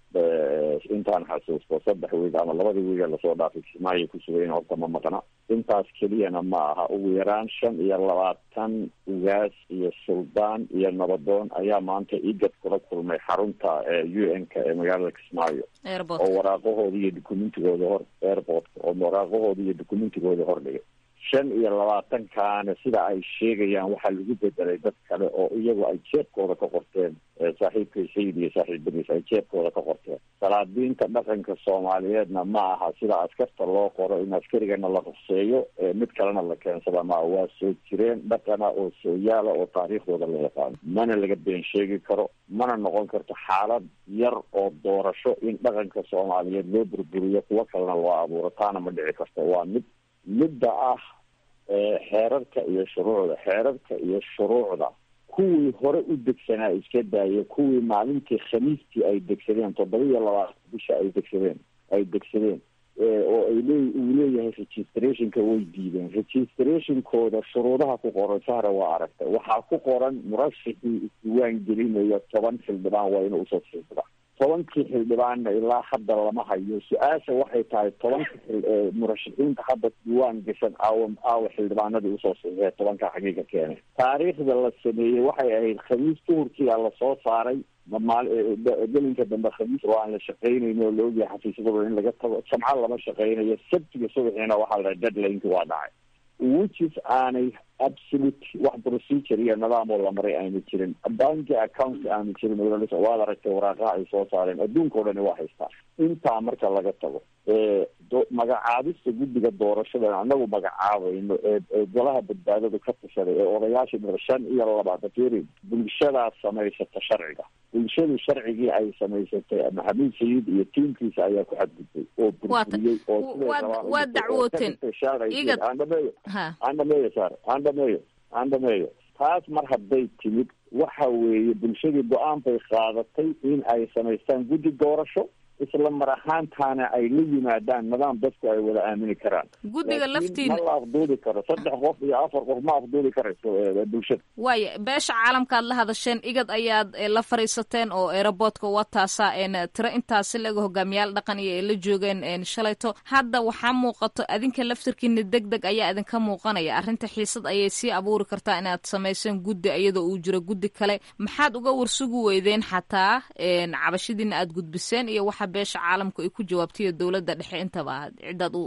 intaan xasuusto saddex wiig ama labadii wiiga lasoo dhaafay kismaayay ku sugan yihin horta ma maqna intaas keliyana ma aha ugu yaraan shan iyo labaatan ugaas iyo suldaan iyo nabadoon ayaa maanta igad kula kulmay xarunta u n ka ee magaalada kismaayo oo waraaqahooda iyo dukumentigooda hor airportka oo waraaqahooda iyo dukumentigooda hordhigay shan iyo labaatankaana sida ay sheegayaan waxaa lagu bedelay dad kale oo iyagu ay jeebkooda ka qorteen saaxiibkay sayid iyo saaxiibadiis ay jeebkooda ka qorteen salaadiinta dhaqanka soomaaliyeedna ma aha sida askarta loo qoro in askarigana la ruseeyo mid kalena la keensada ma aha waa soo jireen dhaqana oo sooyaala oo taariikhdooda la yaqaano mana laga been sheegi karo mana noqon karto xaalad yar oo doorasho in dhaqanka soomaaliyeed loo burburiyo kuwo kalena loo abuuro taana ma dhici karto waa mid midda ah xeerarka iyo shuruucda xeerarka iyo shuruucda kuwii hore u degsanaa iska daaya kuwii maalintii khamiistii ay degsadeen toddoba iyo labaatan bisha ay degsadeen ay degsadeen oo ay lee uu leeyahay registrationka way diideen registrationkooda shuruudaha ku qoran sahra waa aragtay waxaa ku qoran murashixii isdiiwaan gelinayo toban xildhibaan waa inuu usoo siixda tobankii xildhibaanna ilaa hadda lama hayo su-aasha waxay tahay tobanka murashaxiinta hadda diiwaan gashan aawa aawa xildhibaanadii usoo saxiixee tobanka xagiiga keenay taariikhda la sameeyey waxay ahayd khamiis duhurkiia lasoo saaray maal gelinka dambe khamiis oo aan la shaqaynayn oo la ogyahay xafiisyadooda in laga tago jamco lama shaqaynayo sabtiga subaxiina waxaa la deadlineki waa dhacay whichis aanay absolute wax procedure iyo nidaam oo la maray aanu jirin banki account aanu jirin waad aragtay waraaqaha ay soo saareen adduunka o dhani waa haystaa intaa marka laga tago magacaabista guddiga doorashada anagu magacaabayno ee ee golaha badbaadadu ka tashaday ee odayaasha mid shan iyo labaatan firi bulshadaas samaysata sharciga bulshadu sharcigii ay samaysatay maxamuud sayid iyo tiimkiisa ayaa ku xadgudbay oo burburiyey oo waa dacwooteen aan dhameeyo aan dhameeyo saar aan dhameeyo aan dhameeyo taas mar hadday timid waxa weeye bulshadii go-aan bay qaadatay in ay samaystaan guddi doorasho isla mar ahaantaana ay la yimaadaan nidaam dadku ay wada aamini karaan guddiga laftiina ma la afduuli karo saddex qof iyo afar qof ma afduuli karayso bulshada waaya beesha caalamka aad la hadasheen igad ayaad la fariisateen oo aeroboortka wataasa tiro intaasi laga hogaamiyaal dhaqan iyo ay la joogeen shalayto hadda waxaa muuqato adinka laftirkiina deg deg ayaa idinka muuqanaya arrinta xiisad ayay sii abuuri kartaa inaad samayseen guddi iyadoo uu jiro guddi kale maxaad uga warsugi weydeen xataa cabashidiina aad gudbiseen iyo waxa beesha caalamku ay ku jawaabtaiyo dowladda dhexe intaba ciddaad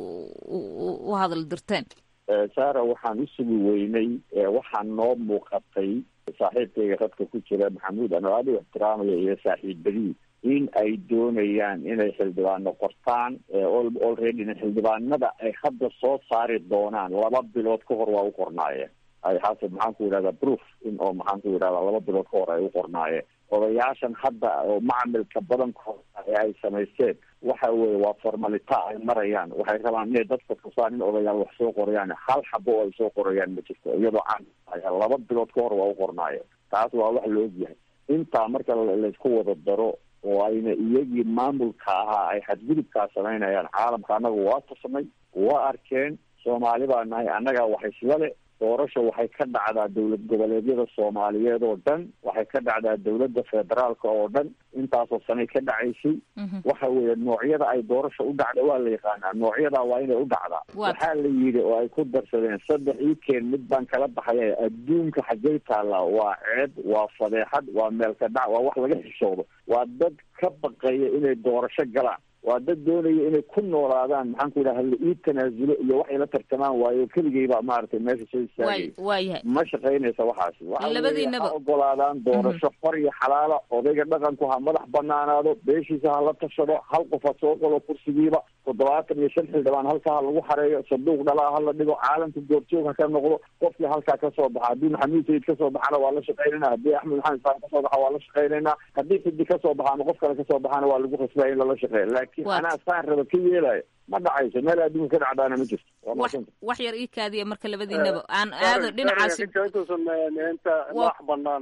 u hadal dirteen sara waxaan u sugi weynay waxaa noo muuqatay saaxiibkayga radka ku jira maxamuud ano aad u ixtiraamaya iyo saaxiibadii in ay doonayaan inay xildhibaano qortaan olreadyna xildhibaanada ay hadda soo saari doonaan laba bilood ka hor waa u qornaayeen ay xaasib maxaan ku yidhahdaa proof in oo maxaan ku yidhahdaa laba bilood ka hor ay u qornaayeen odayaashan hadda oo macamilka badankooda ee ay samaysteen waxa weye waa formalita ay marayaan waxay rabaan inay dadka tusaan in odayaal wax soo qorayaan hal xabo oo ay soo qorayaan ma jirto iyadoo can laba bilood ka hor waa u qornaayeen taas waa wax la ogyahay intaa marka laysku wada daro oo ayna iyagii maamulka ahaa ay xadgudubkaa samaynayaan caalamka annaga waa tusnay waa arkeen soomaali baa nahay annagaa wax isla le doorasha waxay ka dhacdaa dowlad goboleedyada soomaaliyeed oo dhan waxay ka dhacdaa dowladda federaalka oo dhan intaasoo sanay ka dhacaysay waxa weeye noocyada ay doorasha u dhacda waa la yaqaanaa noocyadaa waa inay u dhacdaa waxaa la yidhi oo ay ku darsadeen saddex ii keen mid baan kala baxaya adduunka xaggay taallaa waa ceeb waa fadeexad waa meelka dhac waa wax laga xishoodo waa dad ka baqaya inay doorasho galaan waa dad doonaya inay ku noolaadaan maxaan ku yidhaha la ii tanaasulo iyo waxay la tartamaan waayo keligayba maaragtay meesha soo istaagay waayahay ma shaqaynaysa waxaasi waxa labadiinaba ha ogolaadaan doorasho xor iyo xalaala odayga dhaqanku ha madax banaanaado beeshiisa ha la tashado hal qof ha soo qolo kursigiiba toddobaatan iyo shan xildhibaan halkaa ha lagu xareeyo sanduuq dhalaa ha la dhigo caalamka goorjoog ha ka noqdo qofkii halkaa kasoo baxa haddii maxamuud sayid kasoo baxana waa la shaqaynayna haddii axmed maxamed isaan kasoo baxa waa la shaqaynaynaa haddii xidi kasoo baxa ama qof kale kasoo baxana waa lagu khasbaya in lala shaqeeya laakiin anaa saan raba ka yeelaya ma dhacayso meel adduunka ka dhacdaana ma jirto wax yar ii kaadiya marka labadiinaba aan aado dhinacaasi waa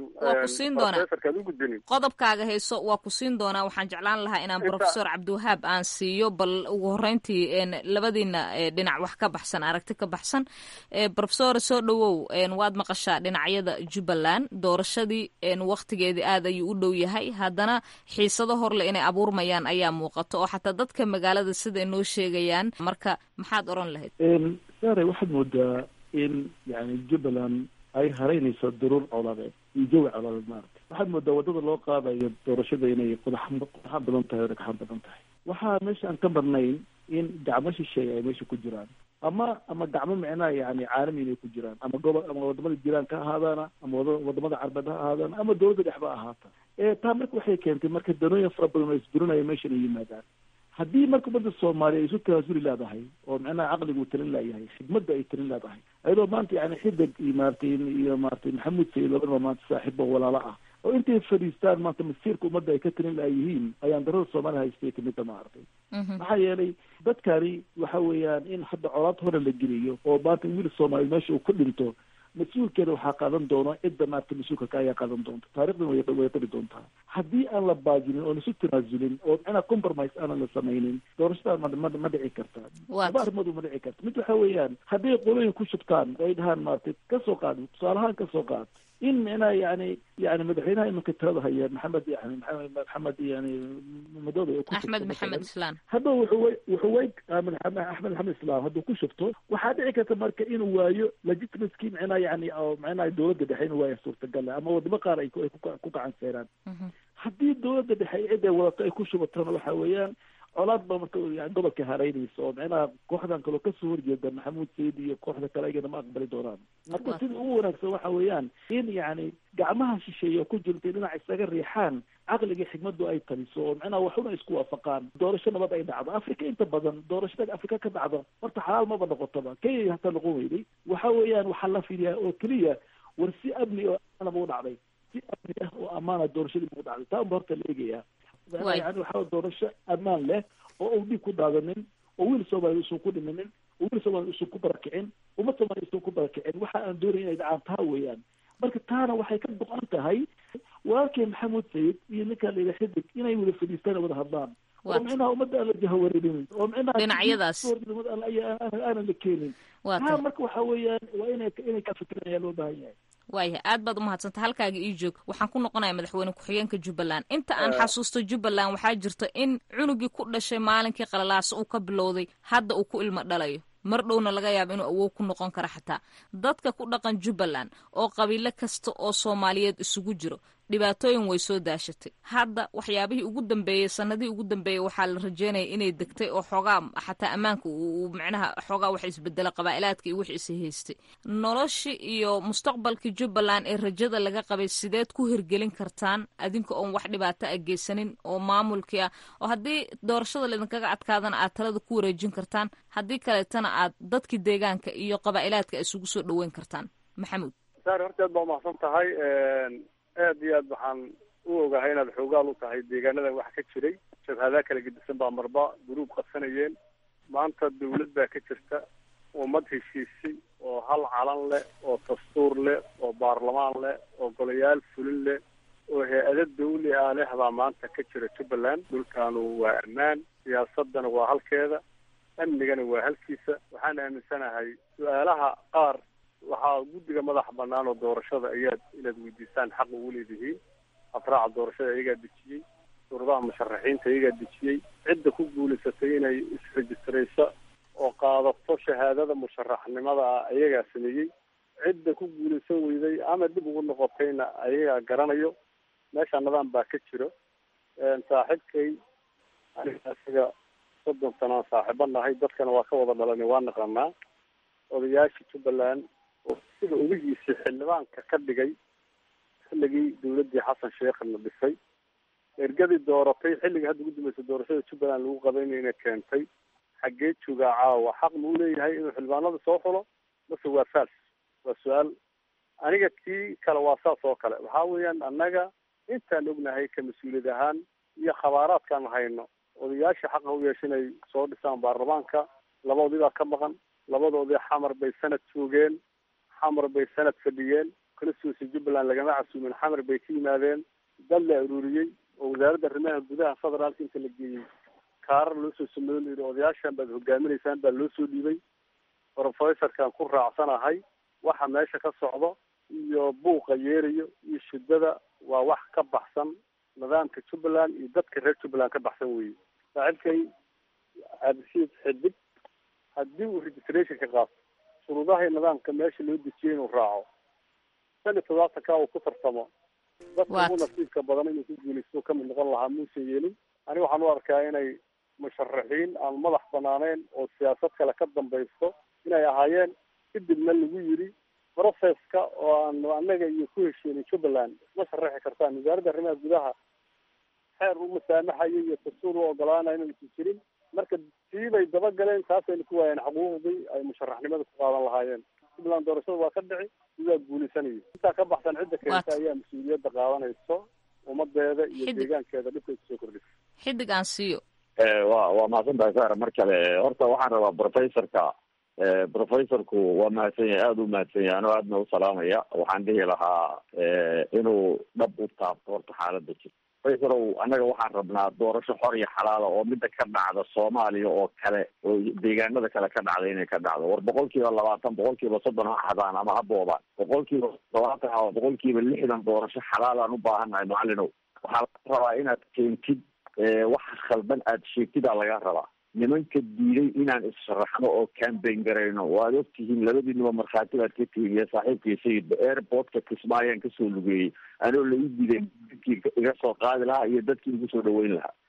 ku siin doonaa qodobkaaga hayso waa ku siin doonaa waxaan jeclaan lahaa inaan professor cabdiwahaab aan siiyo bal ugu horeyntii labadiina dhinac wax ka baxsan aragti ka baxsan professor soo dhawow waad maqashaa dhinacyada jubbaland doorashadii waktigeedii aad ayuu u dhow yahay haddana xiisado horle inay abuurmayaan ayaa muuqato oo xataa dadka magaalada sida inoo sheegayaan marka maxaad oran lahayd sare waxaad moodaa in yani jubbaland ay haraynayso duruur coladeed iyo jawi coladeed maarata waxaad moodaa waddada loo qaadayo doorashada inay qodax qodaxan badan tahay o dhagxan badan tahay waxaa meesha aan ka marnayn in gacmo shisheeye ay meesha ku jiraan ama ama gacmo micnaha yani caalami inay ku jiraan ama gobol ama wadamada jiraan ka ahaadaana ama wada wadamada carbeed ha ahaadaana ama dowladda dhexba ahaata taa marka waxay keentay marka danooyin fara badan oo isburinaya meeshan ay yimaadaan haddii marka ummadda soomaaliya ay isu tanaasuli leedahay oo micnaha caqligu talin leeyahay xigmadda ay talin leedahay ayadoo maanta yani xidig iyo maaratay iyo maaratay maxamuud sayid labadaba maanta saaxiib oo walaalo ah oo intay fadhiistaan maanta masiirka ummadda ay ka talin layihiin ayaan darada soomaaliya haystay kamida maaragtay maxaa yeelay dadkani waxa weeyaan in hadda colaad hore la geliyo oo maanta wiil soomaaliya meesha uu ka dhinto mas-uulkeeda waxaa qaadan doono cidda maarata mas-uulka ka ayaa qaadan doonta taarikhdan way way qari doontaa haddii aan la baajinin oon isu tanaasulin oo micnaa compromise aanan la samaynin doorashada ma ma ma dhici karta laba arrimood ma dhici karta mid waxa weeyaan hadday qolooyin ku shubtaan ay dhahaan maaragtay kasoo qaad tusaale ahaan kasoo qaad in micnaha yani yani madaxweynaha imanka talada haya maxamed yani maxamed maxamed yani madoobe axmed maxamed islaan hadda wuxuu way wuxuu way axmed maxamed islaan hadduu ku shubto waxaa dhici karta marka inuu waayo legitimacy micnaha yani oo micnaha dowladda dhexe inuu waayo suurtagal ama wadamo qaar ay ku ku gacan seeraan haddii dowladda dhexe cid ay wadato ay ku shubatana waxa weeyaan colaad ba marka yani gobolka haraynaysa oo micnaha kooxdan kaloo kasoo horjeeda maxamuud sayid iyo kooxda kale ayagana ma aqbali doonaan marka sida ugu wanaagsan waxa weeyaan in yani gacmaha shisheeye oo ku jirta dhinac isaga riixaan caqliga xigmadu ay taliso oo micnaha waxuna isku waafaqaan doorasho nabad ay dhacdo africa inta badan doorashada africa ka dhacdo horta xalaal maba noqotaba kenya hataa noqon weyday waxa weeyaan waxaa la fiiriyaa oo keliya war si amni oo ammaana buu dhacday si amni ah oo ammaana doorashadii buu dhacday taa unba horta la eegayaa yani waxaa doorasho ammaan leh oo uu dhiig ku daadanin oo wiil soomaaliya usan ku dhiminin oo wiil soomaaliya usan ku barakicin ummad soomaaliya usan ku barakicin waxa aan doonaya inay dhacaan taa weeyaan marka taana waxay ka go-an tahay walaalkay maxamuud sayid iyo ninkaa la yidhaha xidig inay wada fadhiistaan wada hadlaan oo micnaha ummadda aan la jahawareerinin oo micnaha dhinacyadaas aanan la keenin taa marka waxa weeyaan waa inay inay ka fikiraan ayaa loo baahan yahay waayahay aad baad umahadsantay halkaaga ii joog waxaan ku noqonayaa madaxweyne ku-xigeenka jubbaland inta aan xasuusto jubbaland waxaa jirta in cunugii ku dhashay maalinkii qalalaasa uu ka bilowday hadda uu ku ilmo dhalayo mar dhowna laga yaaba inuu awoog ku noqon karo xataa dadka ku dhaqan jubbaland oo qabiilo kasta oo soomaaliyeed isugu jiro dhibaatooyin way soo daashatay hadda waxyaabihii ugu dambeeyey sanadihii ugu dambeeyey waxaa la rajeynaya inay degtay oo xoogaa xataa ammaanka uu micnaha xoogaa wax isbedela qabaa'ilaadka iyo wix is haystay noloshii iyo mustaqbalkii jubbaland ee rajada laga qabay sideed ku hirgelin kartaan adinka oon wax dhibaato a geysanin oo maamulkii ah oo haddii doorashada laydinkaga adkaadana aad talada ku wareejin kartaan haddii kaleetana aad dadkii deegaanka iyo qabaa'ilaadka isugu soo dhoweyn kartaan maxamuud saar horteed baa umahadsan tahay aad iyo aad waxaan u ogahay inaad xoogaal u tahay deegaanadan waxa ka jiray jabhadaa kala gedisan baa marba guruub qabsanayeen maanta dawlad baa ka jirta ummad heshiisay oo hal calan leh oo dastuur leh oo baarlamaan leh oo golayaal fulin leh oo hay-ado dawli ah leh baa maanta ka jira jubbaland dhulkaanu waa ammaan siyaasadana waa halkeeda amnigana waa halkiisa waxaan aaminsanahay su-aalaha qaar waxaa guddiga madaxa banaan oo doorashada ayaad inaad weydiisaan xaq ugu leedihiin afraaca doorashada iyagaa dejiyey suuradaha musharaxiinta iyagaa dejiyey cidda ku guulaysatay inay isrejistrayso oo qaadato shahaadada musharaxnimada ah ayagaa sameeyey cidda ku guulaysan weyday ama dib ugu noqotayna ayagaa garanayo meesha nidaam baa ka jiro saaxiibkay aniga isaga soddon sanaan saaxiibo nahay dadkana waa ka wada dhalanay waa naqanaa odayaasha jubbaland oo sida ugihiisii xildhibaanka ka dhigay xilligii dawladdii xasan sheekhna dhisay ergadii dooratay xilligii hadda ugu dambeysay doorashada jubbaland lagu qabaynayna keentay xaggee joogaa caawa xaq muu leeyahay inuu xildhibaanada soo xulo mase waa faals waa su-aal aniga kii kale waa saas oo kale waxaa weeyaan annaga intaan ognahay ka mas-uuliyad ahaan iyo khabaaraadkaan hayno odayaasha xaqa u yeesha inay soo dhisaan baarlamaanka labadoodii baa ka maqan labadoodii xamar bay sanad joogeen xamar bay sanad fadhiyeen kalasuusi jubbaland lagama casuumin xamar bay ka yimaadeen dad la ururiyey oo wasaaradda arrimaha gudaha federaalka inta la geeyey kaarar loo soo sameeyo la yidhi odayaashan baad hogaaminaysaan baa loo soo dhiibay professorkan ku raacsanahay waxa meesha ka socdo iyo buuqa yeerayo iyo shiddada waa wax ka baxsan nidaamka jubbaland iyo dadka reer jubbaland ka baxsan weeye saaxiibkay cabdishiid xidig haddii uu registration ka qaato shuruudaha nidaamka meesha loo dejiyay inuu raaco shan iyo todobaatanka uu ku tartamo dadka ugu nasiibka badan inuu ku guulaysto kamid noqon lahaa muusan yeelin aniga waxaan u arkaa inay musharaxiin aan madax banaaneyn oo siyaasad kale ka dambaysto inay ahaayeen kadibna lagu yiri processka oo aan annaga iyo ku heshiinay jubbaland isma sharaxi kartaan wasaaradda arrimaha gudaha xeer u masaamaxayo iyo dastuur u ogolaanayo inaysan jirin marka siibay dabagaleen taasayna ku waayeen xaquuqdii ay musharaxnimada ku qaadan lahaayeen jubbaland doorashada waa ka dhici sidaa guulaysanaya intaa ka baxsan cidda keenta ayaa mas-uuliyadda qaadanayso ummadeeda iyo deegaankeeda dhibkay kusoo kordhisa xidig aan siiyo wa waa mahadsan tahay sara mar kale horta waxaan rabaa professorka professorku waa mahadsan yahay aada u mahadsan yahay anoo aadna u salaamaya waxaan dhihi lahaa inuu dhab u taabto horta xaalada jirta professorow annaga waxaan rabnaa doorasho xor iyo xalaala oo mida ka dhacda soomaaliya oo kale oo deegaanada kale ka dhacda inay ka dhacdo war boqol kiiba labaatan boqol kiiba soddon ha xadaan ama ha boobaan boqol kiiba labaatan ama boqol kiiba lixdan doorasho xalaalaan u baahannahay macalinow waxaa laga rabaa inaad keentid waxa khaldan aad sheegtidaa laga rabaa nimanka diiday inaan issharaxno oo cambain garayno waad ogtihiin labadiinuba markhaati baad ka tihiin iyo saaxiibkii sayidba airportka kismaayaan kasoo lugeeyey anoo la ii diiday dadkii iga soo qaadi lahaa iyo dadkii igu soo dhaweyn lahaa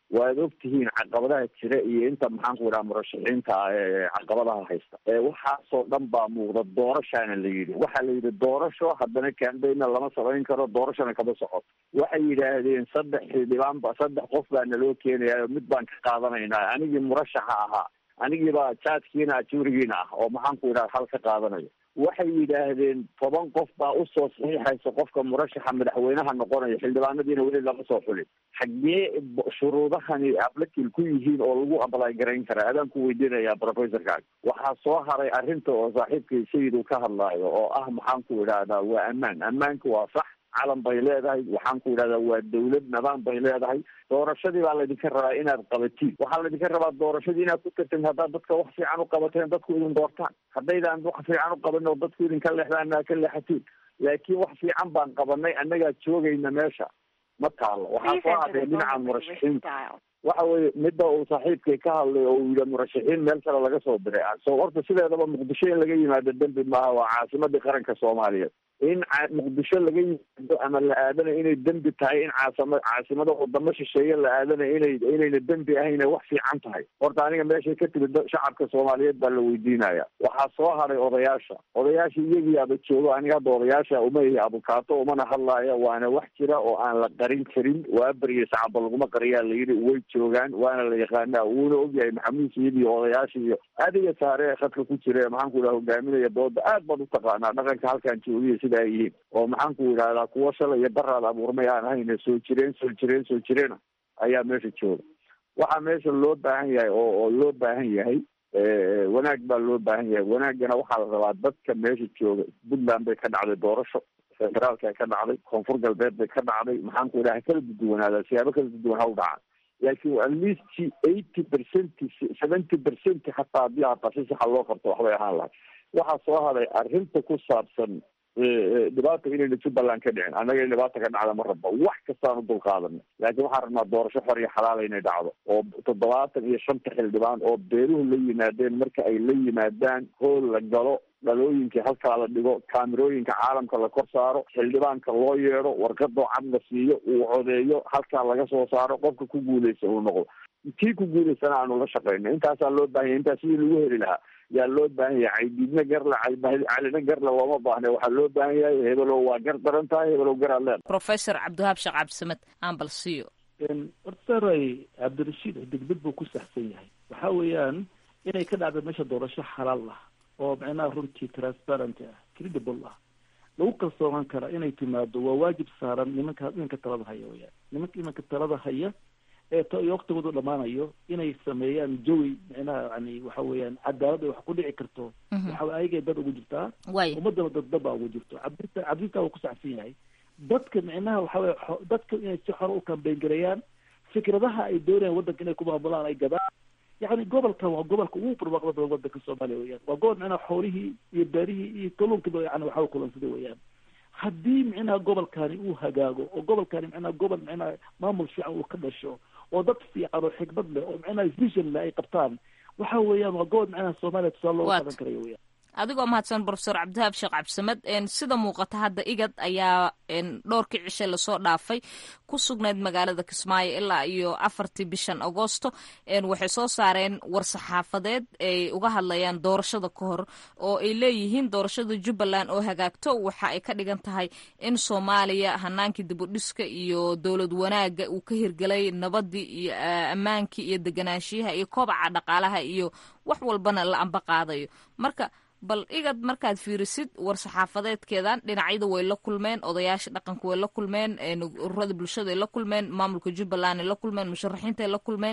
waad og tihiin caqabadaha jira iyo inta maxaanku idhaha murashaxiinta ee caqabadaha haysta waxaasoo dhan baa muuqda doorashaana la yidhi waxaa la yidhi doorasho haddana cambaigna lama samayn karo doorashona kama socoto waxay yidhaahdeen saddex xildhibaan ba saddex qof baa naloo keenaya mid baan ka qaadanaynaa anigii murashaxa ahaa anigiibaa jaadkiina ajurigiina ah oo maxaanku idhaha hal ka qaadanayo waxay yidhaahdeen toban qof baa usoo saxiixaysa qofka murashaxa madaxweynaha noqonaya xildhibaanadiina weli lama soo xulin xaggee shuruudahani ablakil ku yihiin oo lagu ablay garayn karaa adaan ku weydiinayaa professorkaag waxaa soo haray arrinta oo saaxiibkay sayid uu ka hadlaayo oo ah maxaanku idhaahdaa waa ammaan ammaanka waa sax calan bay leedahay waxaan ku idhahdaa waa dawlad nidaam bay leedahay doorashadii baa laydinka rabaa inaad qabatiin waxaa laydinka rabaa doorashadii inaad ku tartin haddaad dadka wax fiican u qabateen dadku idin doortaan haddaydaan wax fiican u qabanin oo dadku idinka leexdaan aa ka leexatiin laakiin wax fiican baan qabanay annagaa joogayna meesha ma taalo waxaa soo hadhay dhinaca murashaxiinta waxa weye midda uu saaxiibkay ka hadlay oo uu yidhi murashaxiin meel kale laga soo diray so horta sideedaba muqdisho in laga yimaado dembi maaha waa caasimadii qaranka soomaaliyeed in muqdisho laga yimaado ama la aadana inay dembi tahay in caasima caasimada wadamo shisheeye la aadana inay inayna dembi ahayn wax fiican tahay horta aniga meeshay ka timid shacabka soomaaliyeed baa la weydiinaya waxaa soo haray odayaasha odayaasha iyagiiaba joogo aniga hadda odayaasha uma ihi abukaato umana hadlaaya waana wax jira oo aan la qarin karin waa beriya sacaba laguma qariyaa layidhi way joogaan waana la yaqaanaa wuuna ogyahay maxamuud sayid iyo odayaasha iyo adiga saare ee khadka ku jira ee maxaanku idhaha hogaaminaya dooda aad baad utaqaanaa dhaqanka halkaan joogiya sida ay yihiin oo maxaanku idhahdaa kuwo shalay iyo baraad abuurmay aan ahayne soo jireen soo jireen soo jireena ayaa meesha jooga waxaa meesha loo baahan yahay oo oo loo baahan yahay wanaag baa loo baahan yahay wanaaggana waxaa la rabaa dadka meesha jooga puntland bay ka dhacday doorasho federaalka ka dhacday koonfur galbeed bay ka dhacday maxaanku idhaha kala duduwanaadaa siyaabo kala duduwan ha u dhacaan laakiin at least eighty percent seventy percent hataa haddii hataa si saxa loo qabto waxbay ahaan lahay waxaa soo haday arrinta ku saabsan dhibaata inayna jubbaland ka dhicin annaga in dhibaata ka dhacda ma rabba wax kastaan u dulqaadana laakiin waxaan rabnaa doorasho xor iyo xalaala inay dhacdo oo toddobaatan iyo shanta xildhibaan oo beeruhu la yimaadeen marka ay la yimaadaan hool la galo dhalooyinkii halkaa la dhigo kaamirooyinka caalamka la kor saaro xildhibaanka loo yeedho warqadoo cad la siiyo uu codeeyo halkaa laga soo saaro qofka ku guuleysta uu noqdo kii ku guuleystana aanu la shaqeyno intaasaa loo baahan yahy intaas sidii lagu heli lahaa yaa loo baahan yahay caydiidna garle calina garle looma baahne waxaa loo baahan yahay hebelow waa gar daran tahay hebelow garaad leeda professor cabdiwahaab sheekh cabdisamed aan bal siiyo hortaray cabdirashiid degdeg buu ku saxsan yahay waxa weeyaan inay ka dhacdo meesha doorasho xalaal ah oo macnaha runtii transparent ah credible ah lagu kalsoonaan kara inay timaado waa waajib saaran nimanka nimanka talada haya weyaan nimanka nimanka talada haya ee t waktigoodu dhamaanayo inay sameeyaan jawi micnaha yani waxa weeyaan cadaalad ay wax ku dhici karto waxa ayagay dad ugu jirtaa ummadana dad dad baa ugu jirto cabdita cabdita uu ku saxsan yahay dadka micnaha waxa weye dadka inay si xore u kambeyn gareeyaan fikradaha ay doonayaan waddanka inay ku maamulaan ay gadaan yani gobolkan waa gobolka ugu barwaaqda badan wadanka soomaaliya weyaan waa gobol micnaha xoolihii iyo beerihii iyo kalluunkiiba yani waxa u kulansaday weyaan haddii micnaha gobolkani uu hagaago oo gobolkani micnaha gobol micnaha maamul fiican uu ka dhasho oo dad fiican oo xikmad leh oo micnaha vision leh ay qabtaan waxa weeyaan waa gobol micnaha soomaaliya tusaale looga qadan karayo weyaan adigoo mahadsan profesor cabdihaab sheekh cabdisamed sida muuqata hadda igad ayaa dhowrkii cishe lasoo dhaafay ku sugnayd magaalada kismaayo ilaa iyo afartii bishan agoosto waxay soo saareen war-saxaafadeed ay uga hadlayaan doorashada ka hor oo ay leeyihiin doorashada jubbaland oo hagaagto waxa ay ka dhigan tahay in soomaaliya hanaankii dibudhiska iyo dowlad wanaaga uu ka hirgelay nabadii iyo ammaankii iyo deganaanshiyaha iyo kobaca dhaqaalaha iyo wax walbana la amba qaadayo marka bal igad markaad fiirisid war-saxaafadeedkeedan dhinacyada way la kulmeen odayaasha dhaqanka way la kulmeen ururada bulshada ay la kulmeen maamulka jubbaland ay la kulmeen musharaxiinta ay la kulmeen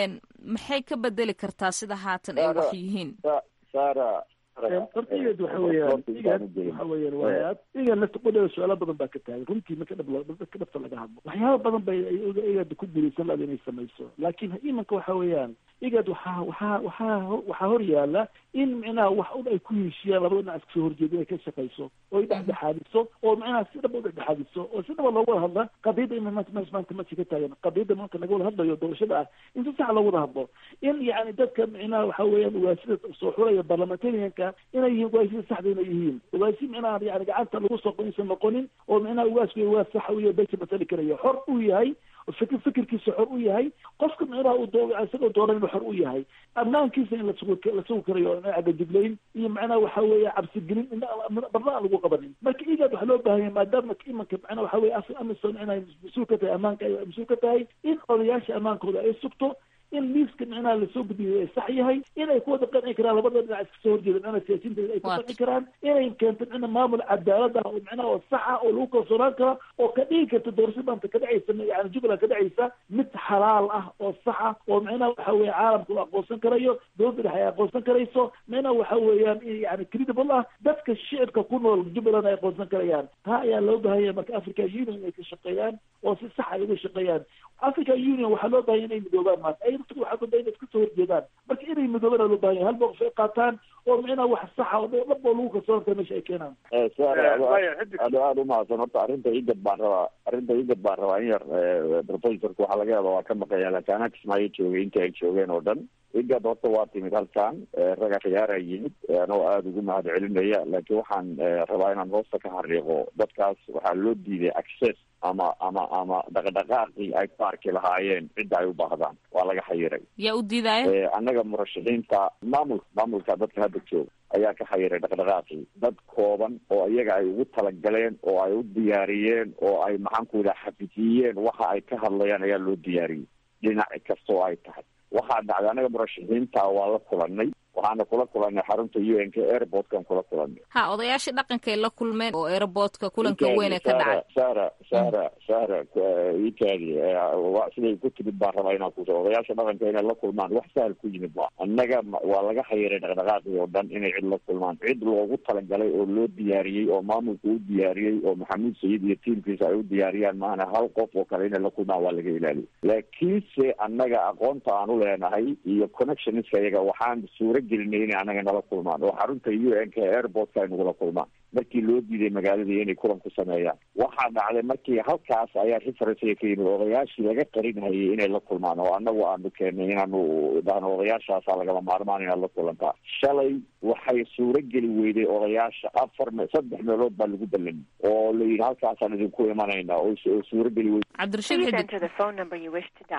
maxay ka bedeli kartaa sida haatan ay wax yihiin horta igad waxa weeyaan igad waxa weeyaan waa igad lafta qodhada su-aalo badan baa ka taagan runtii marka dhab dadka dhabta laga hadlo waxyaaba badan bay igad ku guulaysan lahayd inay samayso laakiin imanka waxa weeyaan igad waxaa waxaa waxaa waxaa hor yaala in micnaha wax un ay ku heshiiyaan labada dhinac iska soo horjeeda inay ka shaqayso oo ay dhexdhexaadiso oo micnaha si dhaba u dhexdhexaadiso oo si dhaba loogu wada hadla qadiyadda in maanta maanta maanta ka taagan qadiyadda maanta laga wada hadlayo doorashada ah in si sax loogu wada hadlo in yacni dadka micnaha waxa weeyaan ugaasida soo xulaya barlamentarianka inay yihiin ugaasida saxda inay yihiin ugaasi micnaha yani gacanta lagu soo qoysan noqonin oo micnaha ugaasku ugaas saxa iyo beesha matali karayo xor uu yahay oo fikir fikirkiisa xor u yahay qofka micnaha uu doo isagoo dooran inuu xor u yahay ammaankiisa in lasugu la sugi karayo agajuglayn iyo macnaha waxa weeye cabsigelin in barna aan lagu qabanin marka igaad waxaa loo baahan yahay maadaama imanka macnaha waxa weye af amison inay mas-uul ka tahay ammaanka ay mas-uul ka tahay in odayaasha ammaankooda ay sugto in liiska micnaha lasoo gudbiyay ay sax yahay inay ku wada qanci karaan labada dhinac iska soo horjeeda micnaha siyaasiyiinta ay ku qanci karaan inay keento micna maamul cadaalad ah oo micnaha oo sax ah oo lagu kalsoonaan karo oo ka dhigi karta doorasho maanta ka dhacaysa yani jubbaland ka dhacaysa mid xalaal ah oo sax ah oo micnaha waxa weeye caalamka uu aqoonsan karayo dowladda dhexe ay aqoonsan karayso micnaha waxa weeyaan yani credible ah dadka shicibka ku nool jubbaland ay aqoonsan karayaan taa ayaa loo baahan yahay marka africa union inay ka shaqeeyaan oo si sax ay uga shaqeeyaan africa union waxaa loo baahan inay midoobaan maanta ay dadku waxaa kuda inay iska soo horjeedaan marka inay midoobaan loo baahan yahay hal mowqif ay qaataan oo micnaha wax saxa oo dhab oo lagu kalsoon kara meesha ay keenaan aad aad umahadsan horta arrinta igad baan rabaa arrinta igad baan rabaa in yar professorka waxaa laga yaaba waa ka maqaya laakiin anaa kismaayo joogay inta ay joogeen oo dhan igad horta waa timid halkan raga khiyaara yimid anoo aada ugu mahad celinaya laakiin waxaan rabaa inaan hoosta ka xariiqo dadkaas waxaa loo diiday access ama ama ama dhaqdhaqaaqii ay ku arki lahaayeen cidda ay u baahdaan waa laga xayiray yaa u diidaayo annaga murashaxiinta maamulka maamulka dadka hadda jooga ayaa ka xayiray dhaqdhaqaaqii dad kooban oo iyaga ay ugu talagaleen oo ay u diyaariyeen oo ay maxaan ku yidhaha xafidiyeen waxa ay ka hadlayaan ayaa loo diyaariyey dhinac kasta oo ay tahay waxaa dhacday anaga murashaxiinta waa la kulanay waxaana kula kulanay xarunta u n k airportkan kula kulanay ha odayaashii dhaqankay la kulmeen oo airportka kulanka weyn ee ka dhacay sara sara sara itaadi siday ku timid baan rabaa inaan kuso odayaasha dhaqanka inay la kulmaan wax sahal ku yimid ma annaga waa laga xayiray dhaqdhaqaaqii oo dhan inay cid la kulmaan cid loogu talagalay oo loo diyaariyey oo maamulka u diyaariyey oo maxamuud sayid iyo tiimkiisa ay u diyaariyaan maana hal qof oo kale inay la kulmaan waa laga ilaaliyo laakiinse annaga aqoonta aan u leenahay iyo connectionska iyaga waxaan suura gelinay inay anaga nala kulmaan oo xarunta u n k airportka ay nagula kulmaan markii loo diiday magaaladii inay kulan ku sameeyaan waxaa dhacday markii halkaas ayaa referencega ka yimid odayaashii laga qarinhayay inay la kulmaan oo anagu aanu keenay inaanu dhahno odayaashaasa lagama maarmaan inaad la kulantaa shalay waxay suura geli weyday odayaasha afar me saddex meelood baa lagu ballamay oo la yidhi halkaasaan idinku imanayna oo suura geli weyday cabdirashiid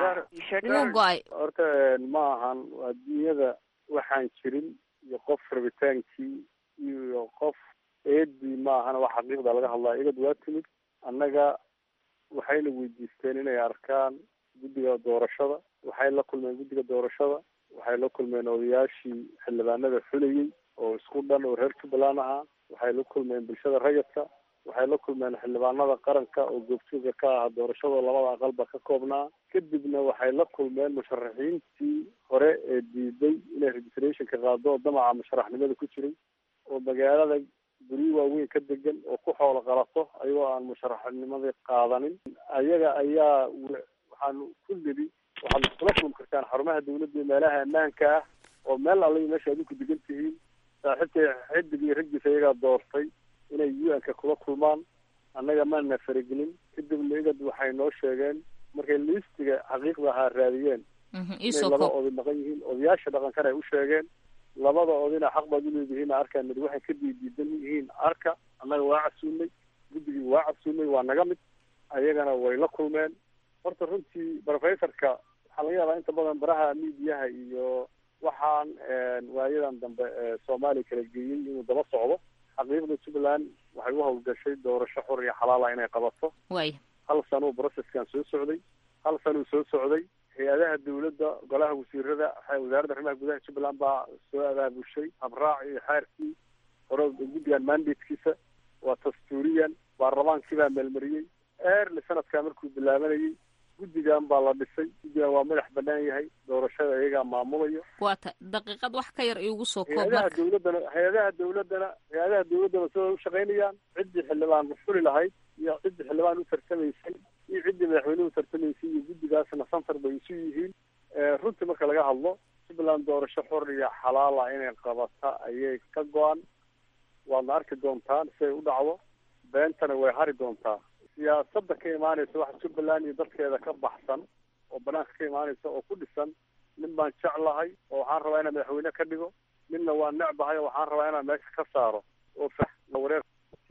inuu go-ay horta ma ahan adduunyada waxaan jirin iyo qof rabitaankii iyo qof eedii ma ahana wax xaqiiqda laga hadlaya igad waa timid annaga waxayna weydiisteen inay arkaan guddiga doorashada waxay la kulmeen guddiga doorashada waxay la kulmeen odayaashii xildhibaanada xulayey oo isku dhan oo reer jubbaland ahaa waxay la kulmeen bulshada rayidka waxay la kulmeen xildhibaanada qaranka oo goobjooga ka aha doorashada labada aqalba ka koobnaa kadibna waxay la kulmeen musharaxiintii hore ee diiday inay registrationka qaado oo damaca musharaxnimada ku jiray oo magaalada guryo waaweyn ka degan oo ku xoolo qalato ayagoo aan musharaxnimadii qaadanin ayaga ayaa waxaanu ku nidhi waxaad iskula kulmi kartaan xarumaha dawladda iyo meelaha ammaanka ah oo meel alla meesha adinku degan tihiin saaxiibkay xidig iyo raggiisa iyagaa doortay inay u n-ka kula kulmaan annaga maana faragelin kadibna igad waxay noo sheegeen markay liistiga xaqiiqda ahaa raadiyeen inay laba oday maqan yihiin odayaasha dhaqankana ay u sheegeen labada odina xaq baad uleedihiin arkaan mid waxay ka diidiidan yihiin arka annaga waa casuumay guddigii waa casuumay waa naga mid ayagana way la kulmeen horta runtii professorka waxaa laga yaabaa inta badan baraha miidiyaha iyo waxaan waayadan dambe soomaaliya kala geeyey inuu daba socdo xaqiiqda jubbaland waxay u hawlgashay doorasho xor iyo xalaala inay qabato way hal sanuu processkan soo socday hal sanuu soo socday hay-adaha dawladda golaha wasiirada wasaaradda arrimaha gudaha jubbaland baa soo abaabushay habraac iyo xeerkii hore guddigan mandatekiisa waa dastuuriyan baarlamaankii baa meelmariyey eerli sanadkaa markuu bilaabanayay guddigan baa la dhisay guddigan waa madax banaan yahay doorashada iyagaa maamulayo waa ta daqiiqad wax ka yar iigu soo koob hay-adaha marka dawladdana hay-adaha dawladdana hay-adaha dawladdana sida u shaqaynayaan ciddii xildhibaan xuli lahayd iyo ciddii xildhibaan u tartamaysay iyo ciddii madaxweyne u tartamaysay iyo guddigaasna santar bay isu yihiin runtii marka laga hadlo jubbaland doorasho xor iyo xalaala inay qabata ayay ka go-an waadna arki doontaan si ay u dhacdo beentana way hari doontaa siyaasadda ka imaanaysa waxa jubbaland iyo dadkeeda ka baxsan oo banaanka ka imaanaysa oo ku dhisan nin baan jeclahay oo waxaan rabaa inaan madaxweyne ka dhigo ninna waa necbahay oo waxaan rabaa inaan meesha ka saaro oo wareer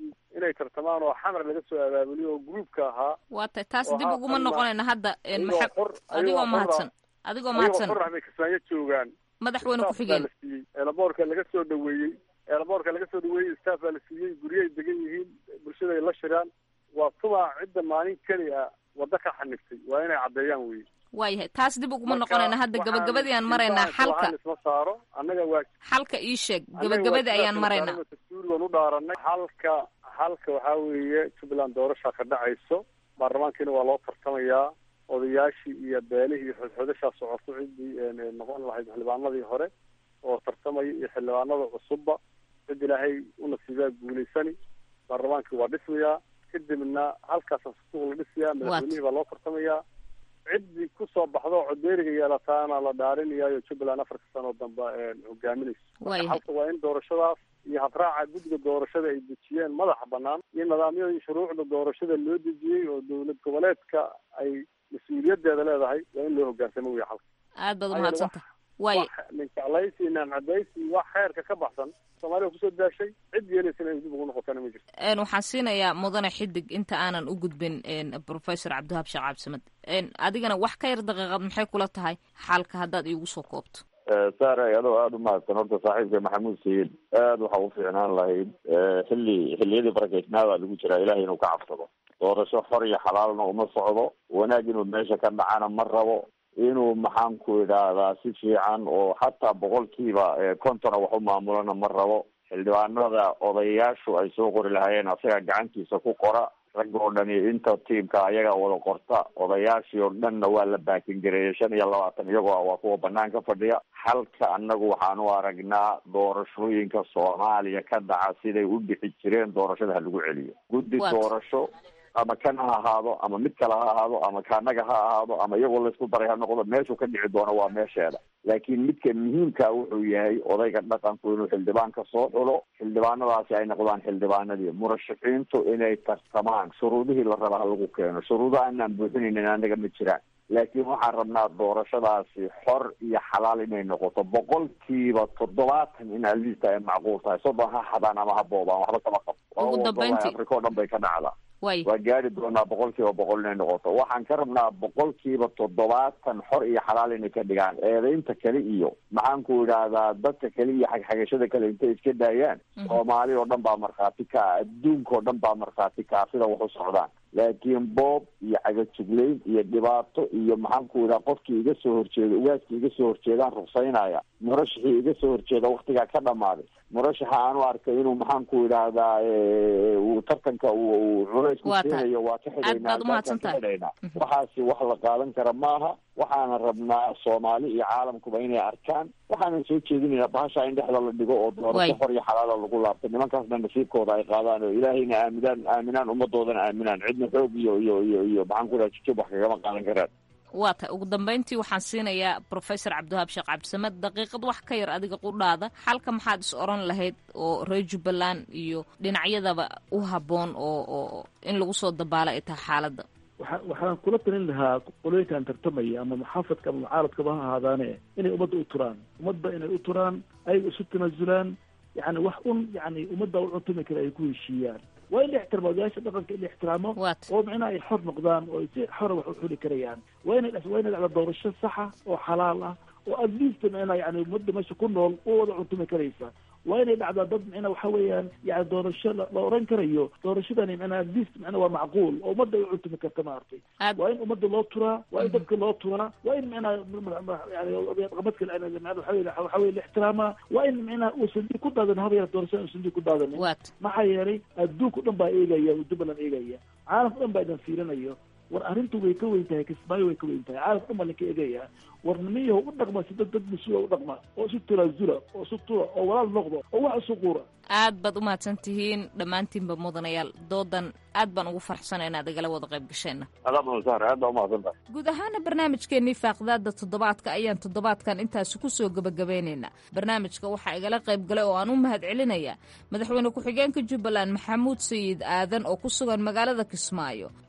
markii inay tartamaan oo xamar laga soo abaabuliyo oo gruubka ahaa waa tay taas oo dib ha- uguma ama- noqonayna hadda een, ayagoo maxa- xor- adigoo ayagoo mahadsan xor adigoo ayagoo mahadsan xor ah bay kismaayo joogaan madaxweyne staff ku-xigeen baa la siiyey eelaboorka laga soo dhaweeyey eelaboorka laga soo dhaweeyey staff baa la siiyey guryahay degan yihiin bulshada ay la shiraan waa tuma cidda maalin keli a waddo ka xaniftay waa inay caddeeyaan wey waayahay taas dib uguma Marka noqonayna hadda waxaan gabagabadii aan maraynaa ilmaha xalka islahaan isma saaro annaga waa xalka ii sheeg annaga gabagabadii waa ayaan sidaas maraynaa wasaaradda dastuurigan u dhaaranay halka halka waxaa weeye jubbaland doorashaa ka dhacayso baarlamaankiina waa loo tartamayaa odayaashii iyo beelihii iyo xodxodashaa socoto ciddii een, een, noqon lahayd xildhibaanadii hore oo tartamaya iyo xildhibaanada cusubba cid ilaahay u nasiibaa guulaysani baarlamaankii waa dhismayaa kadibna halkaasa suuq la dhisayaa madaxweynihii baa loo tartamayaa ciddii kusoo baxdo oo codeeriga yeelataana la dhaarinayaayo jubbaland afarka sano dambe een, hogaaminayso Waayahay. halka waa in doorashadaas iyo habraaca guddiga doorashada ay dejiyeen madaxa banaan iyo nidaamyadii shuruucda doorashada loo dejiyey oo dowlad goboleedka ay mas-uuliyadeeda leedahay waa in loo hogaansamo wey halka aad baad Ayada umahadsantaha waaye wax nincaclaysi naamcadaysi wax xeerka ka baxsan soomaaliya kusoo daashay cid yeelaysana ay dib ugu noqotana ma jirto een, waxaan siinayaa mudane xidig inta aanan u gudbin een, professor cabdiwahab sheekh cabdisamed een, adigana wax ka yar daqiiqad maxay kula tahay xalka haddaad iigu soo koobto saaray adoo aada u mahadsan horta saaxiibka maxamuud sayid aada waxa u fiicnaan lahayd xilli xilliyadii barakeysnaadaa lagu jiraa ilahay inuu ka cabsado doorasho xor iyo xalaalna uma socdo wanaag inuu meesha ka dhacana ma rabo inuu maxaan ku idhaahdaa si fiican oo xataa boqolkiiba eh, kontona wax u maamulana ma rabo xildhibaanada odayaashu ay soo qori lahaayeen asaga gacantiisa ku qora rag oo dhani inta tiimka ayaga wada qorta odayaashii oo dhanna waa la baakingareeyay shan iyo labaatan iyagoo ah waa kuwa banaanka fadhiya halka annagu waxaan u aragnaa doorashooyinka soomaaliya ka dhaca siday u dhixi jireen doorashada ha lagu celiyo guddi Waad. doorasho ama kan ha ahaado ama mid kale ha ahaado ama kaanaga ha ahaado ama iyagoo laysku daray ha noqdo meeshuu ka dhici doono waa meesheeda laakiin midka muhiimka wuxuu yahay odayga dhaqanku inuu xildhibaanka soo xulo xildhibaanadaasi ay noqdaan xildhibaanadii murashaxiintu inay tartamaan shuruudihii la raba ha lagu keeno shuruudaha inaan buuxinaynin anaga ma jiraan laakiin waxaan rabnaa doorashadaasi xor iyo xalaal inay noqoto boqolkiiba toddobaatan in aliista ay macquul tahay soddon ha xadaan ama ha boobaan waxba kama qabo Ugu Waa dambeyntii. afrika oo dhan bay ka dhacdaa waay waa gaari doonaa boqolkiiba boqol inay noqoto waxaan ka rabnaa boqolkiiba toddobaatan xor iyo xalaal inay ka dhigaan eedaynta kale iyo maxaan ku idhaahdaa dadka kale iyo xagxagashada kale intay iska daayaan soomaali oo dhan baa markhaati ka ah adduunka oo dhan baa markhaati ka ah sida wax u socdaan laakiin boob iyo cagajuglayn iyo dhibaato iyo maxaan ku idhaha qofkii iga soo horjeeda ugaaskii iga soo horjeedaan rugsaynaya murashaxii iga soo horjeeda waktigaa ka dhamaaday murashaxa aanu arkay inuu maxaan ku idhaahdaa eh, uu tartanka uu uu culays ku Waa tahay. keenayo waa ka Aad xidhaynaa baad u mahadsan tahay. ka xidhaynaa waxaasi wax la qaadan kara maaha waxaana rabnaa soomaali iyo caalamkuba inay arkaan waxaanan soo jeedinaynaa bahasha in dhexda la dhigo oo Waay. doorasho xor iyo xalaala lagu laabto nimankaasna nasiibkooda ay qaadaan oo ilaahayna aaminaan aaminaan ummadoodana aaminaan cidna xoog iyo iyo iyo iyo maxaan ku idhaha jujub wax kagama qaadan karaan waa tahay ugu dambeyntii waxaan siinayaa professor cabdiwahab sheekh cabdisamed daqiiqad wax ka yar adiga qudhaada xalka maxaad is oran lahayd oo reer jubbaland iyo dhinacyadaba u habboon oo oo in lagu soo dabaalo ay tahay xaaladda waxa waxaan kula talin lahaa qolooyinkan tartamaya ama muxaafadka ama mucaaradkaba ha ahaadaane inay ummadda u turaan ummadda inay u turaan ayaga isu tanaasulaan yani wax un yani ummadda u cuntumi kara ay ku heshiiyaan waa in la ixtiraamo odayaasha dhaqanka in la ixtiraamo oo micnaha ay xor noqdaan oo ay si xora wax u xuli karayaan waa inay waa inay dhacda doorasho saxa oo xalaal ah oo at least micnaha yani ummadda meesha ku nool u wada cuntumi karaysa waa inay dhacdaa dad micnaha waxa weeyaan yani doorasho la la oran karayo doorashadani micnaha at least micnaha waa macquul oo ummadda ay u cuntumi karta maaragtay waa in ummadda loo turaa waa in dadka loo turaa waa in micnaha yani qamadka micnaha waxa weye waxa weye la ixtiraamaa waa in micnaha uusan dib ku daadan haba yar doorashada uusan dib ku daadanin maxaa yeelay adduunka o dhan baa eegaya jubbaland eegaya caalamka o dhan baa idan fiirinayo war arrintu way ka weyn tahay kismaayo way ka weyn tahay caalamka dhan baa linka eegaya war nimayaho u dhaqma si dad dad mas-uula u dhaqma oo isu tanaasula oo isu tura oo walaal noqdo oo wax isu quura aad baad u mahadsan tihiin dhammaantiinba mudanayaal doodan aad baan ugu farxsana inaad igala wada qayb gasheenna adaabsar aad baa umahadsan tahay guud ahaana barnaamijkeennii faaqdaada toddobaadka ayaan toddobaadkan intaasi ku soo gebagabeynaynaa barnaamijka waxaa igala qayb galay oo aan u mahad celinayaa madaxweyne ku-xigeenka jubbaland maxamuud sayid aadan oo ku sugan magaalada kismaayo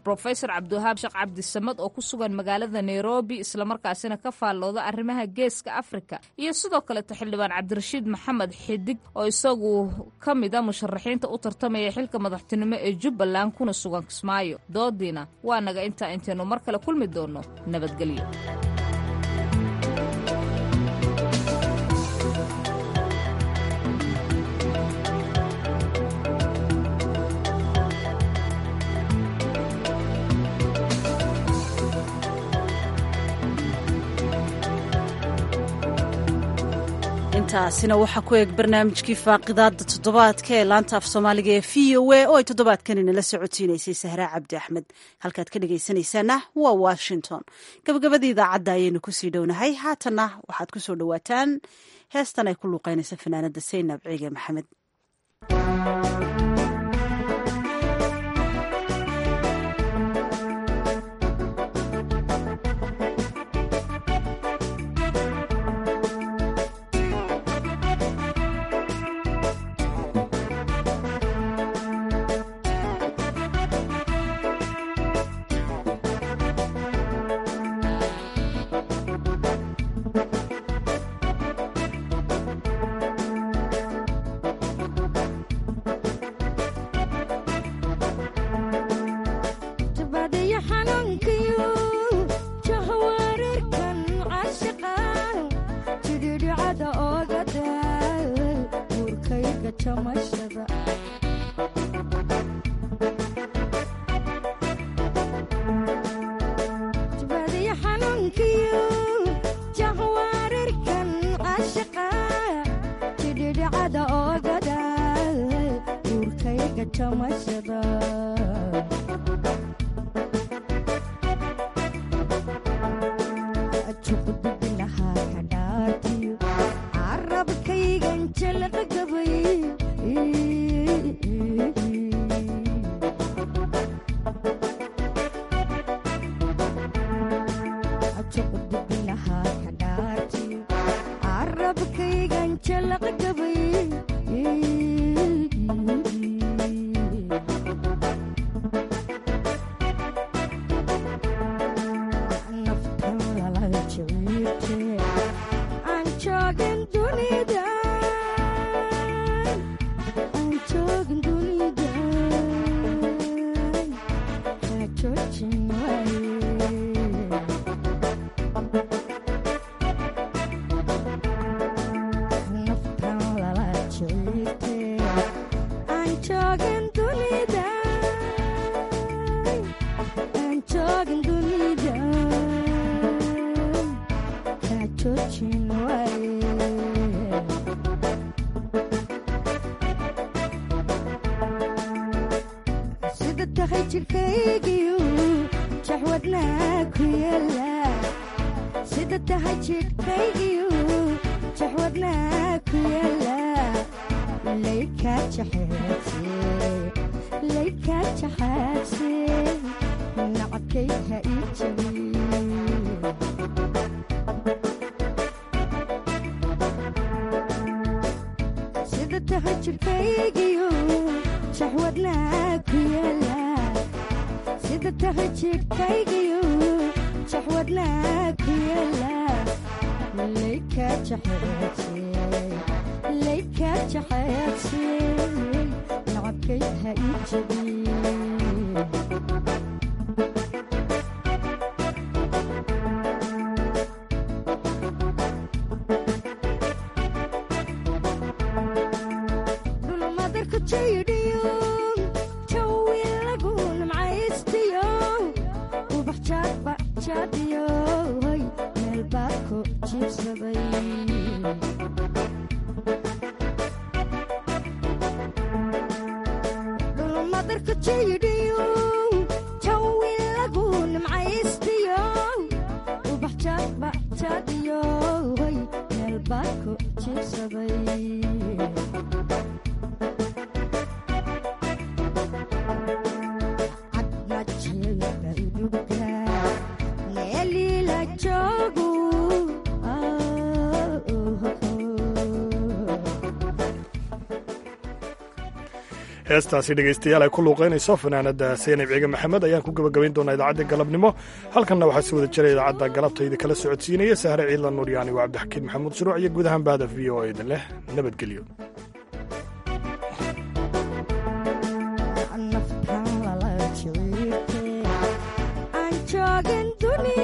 brofesor cabdiwahaab sheekh cabdisamad oo ku sugan magaalada nairobi islamarkaasina ka faallooda arrimaha geeska afrika iyo sidoo kaleeto xildhibaan cabdirashiid maxamed xidig oo isagu ka mid a musharaxiinta u tartamaya xilka madaxtinimo ee jubbaland kuna sugan kismaayo doodiina waa naga intaa intaynu mar kale kulmi doonno nabadgelyo intaasina waxaa ku eeg barnaamijkii faaqidaada toddobaadka ee laanta af soomaaliga ee v o a oo ay toddobaadkan inala socotiinaysay sahraa cabdi axmed halkaad ka dhegaysanaysaana waa washington gabagabadii idaacadda ayaynu kusii dhownahay haatanna waxaad ku soo dhowaataan heestan ay ku luuqeynaysa fanaanada saynab ciige maxamed heestaasi dhegaystayaal ay ku luuqaynayso fanaanada seynab ciige maxamed ayaan ku gebagabayn doonaa idaacadda galabnimo halkanna waxaa si wada jira idaacadda galabtayda kala socodsiinaya sahre ciidla nuuryaani waa cabdixakiin maxamuud shuruuc iyo guud ahaan bahda v o eda leh nabadgelyo joogin dunia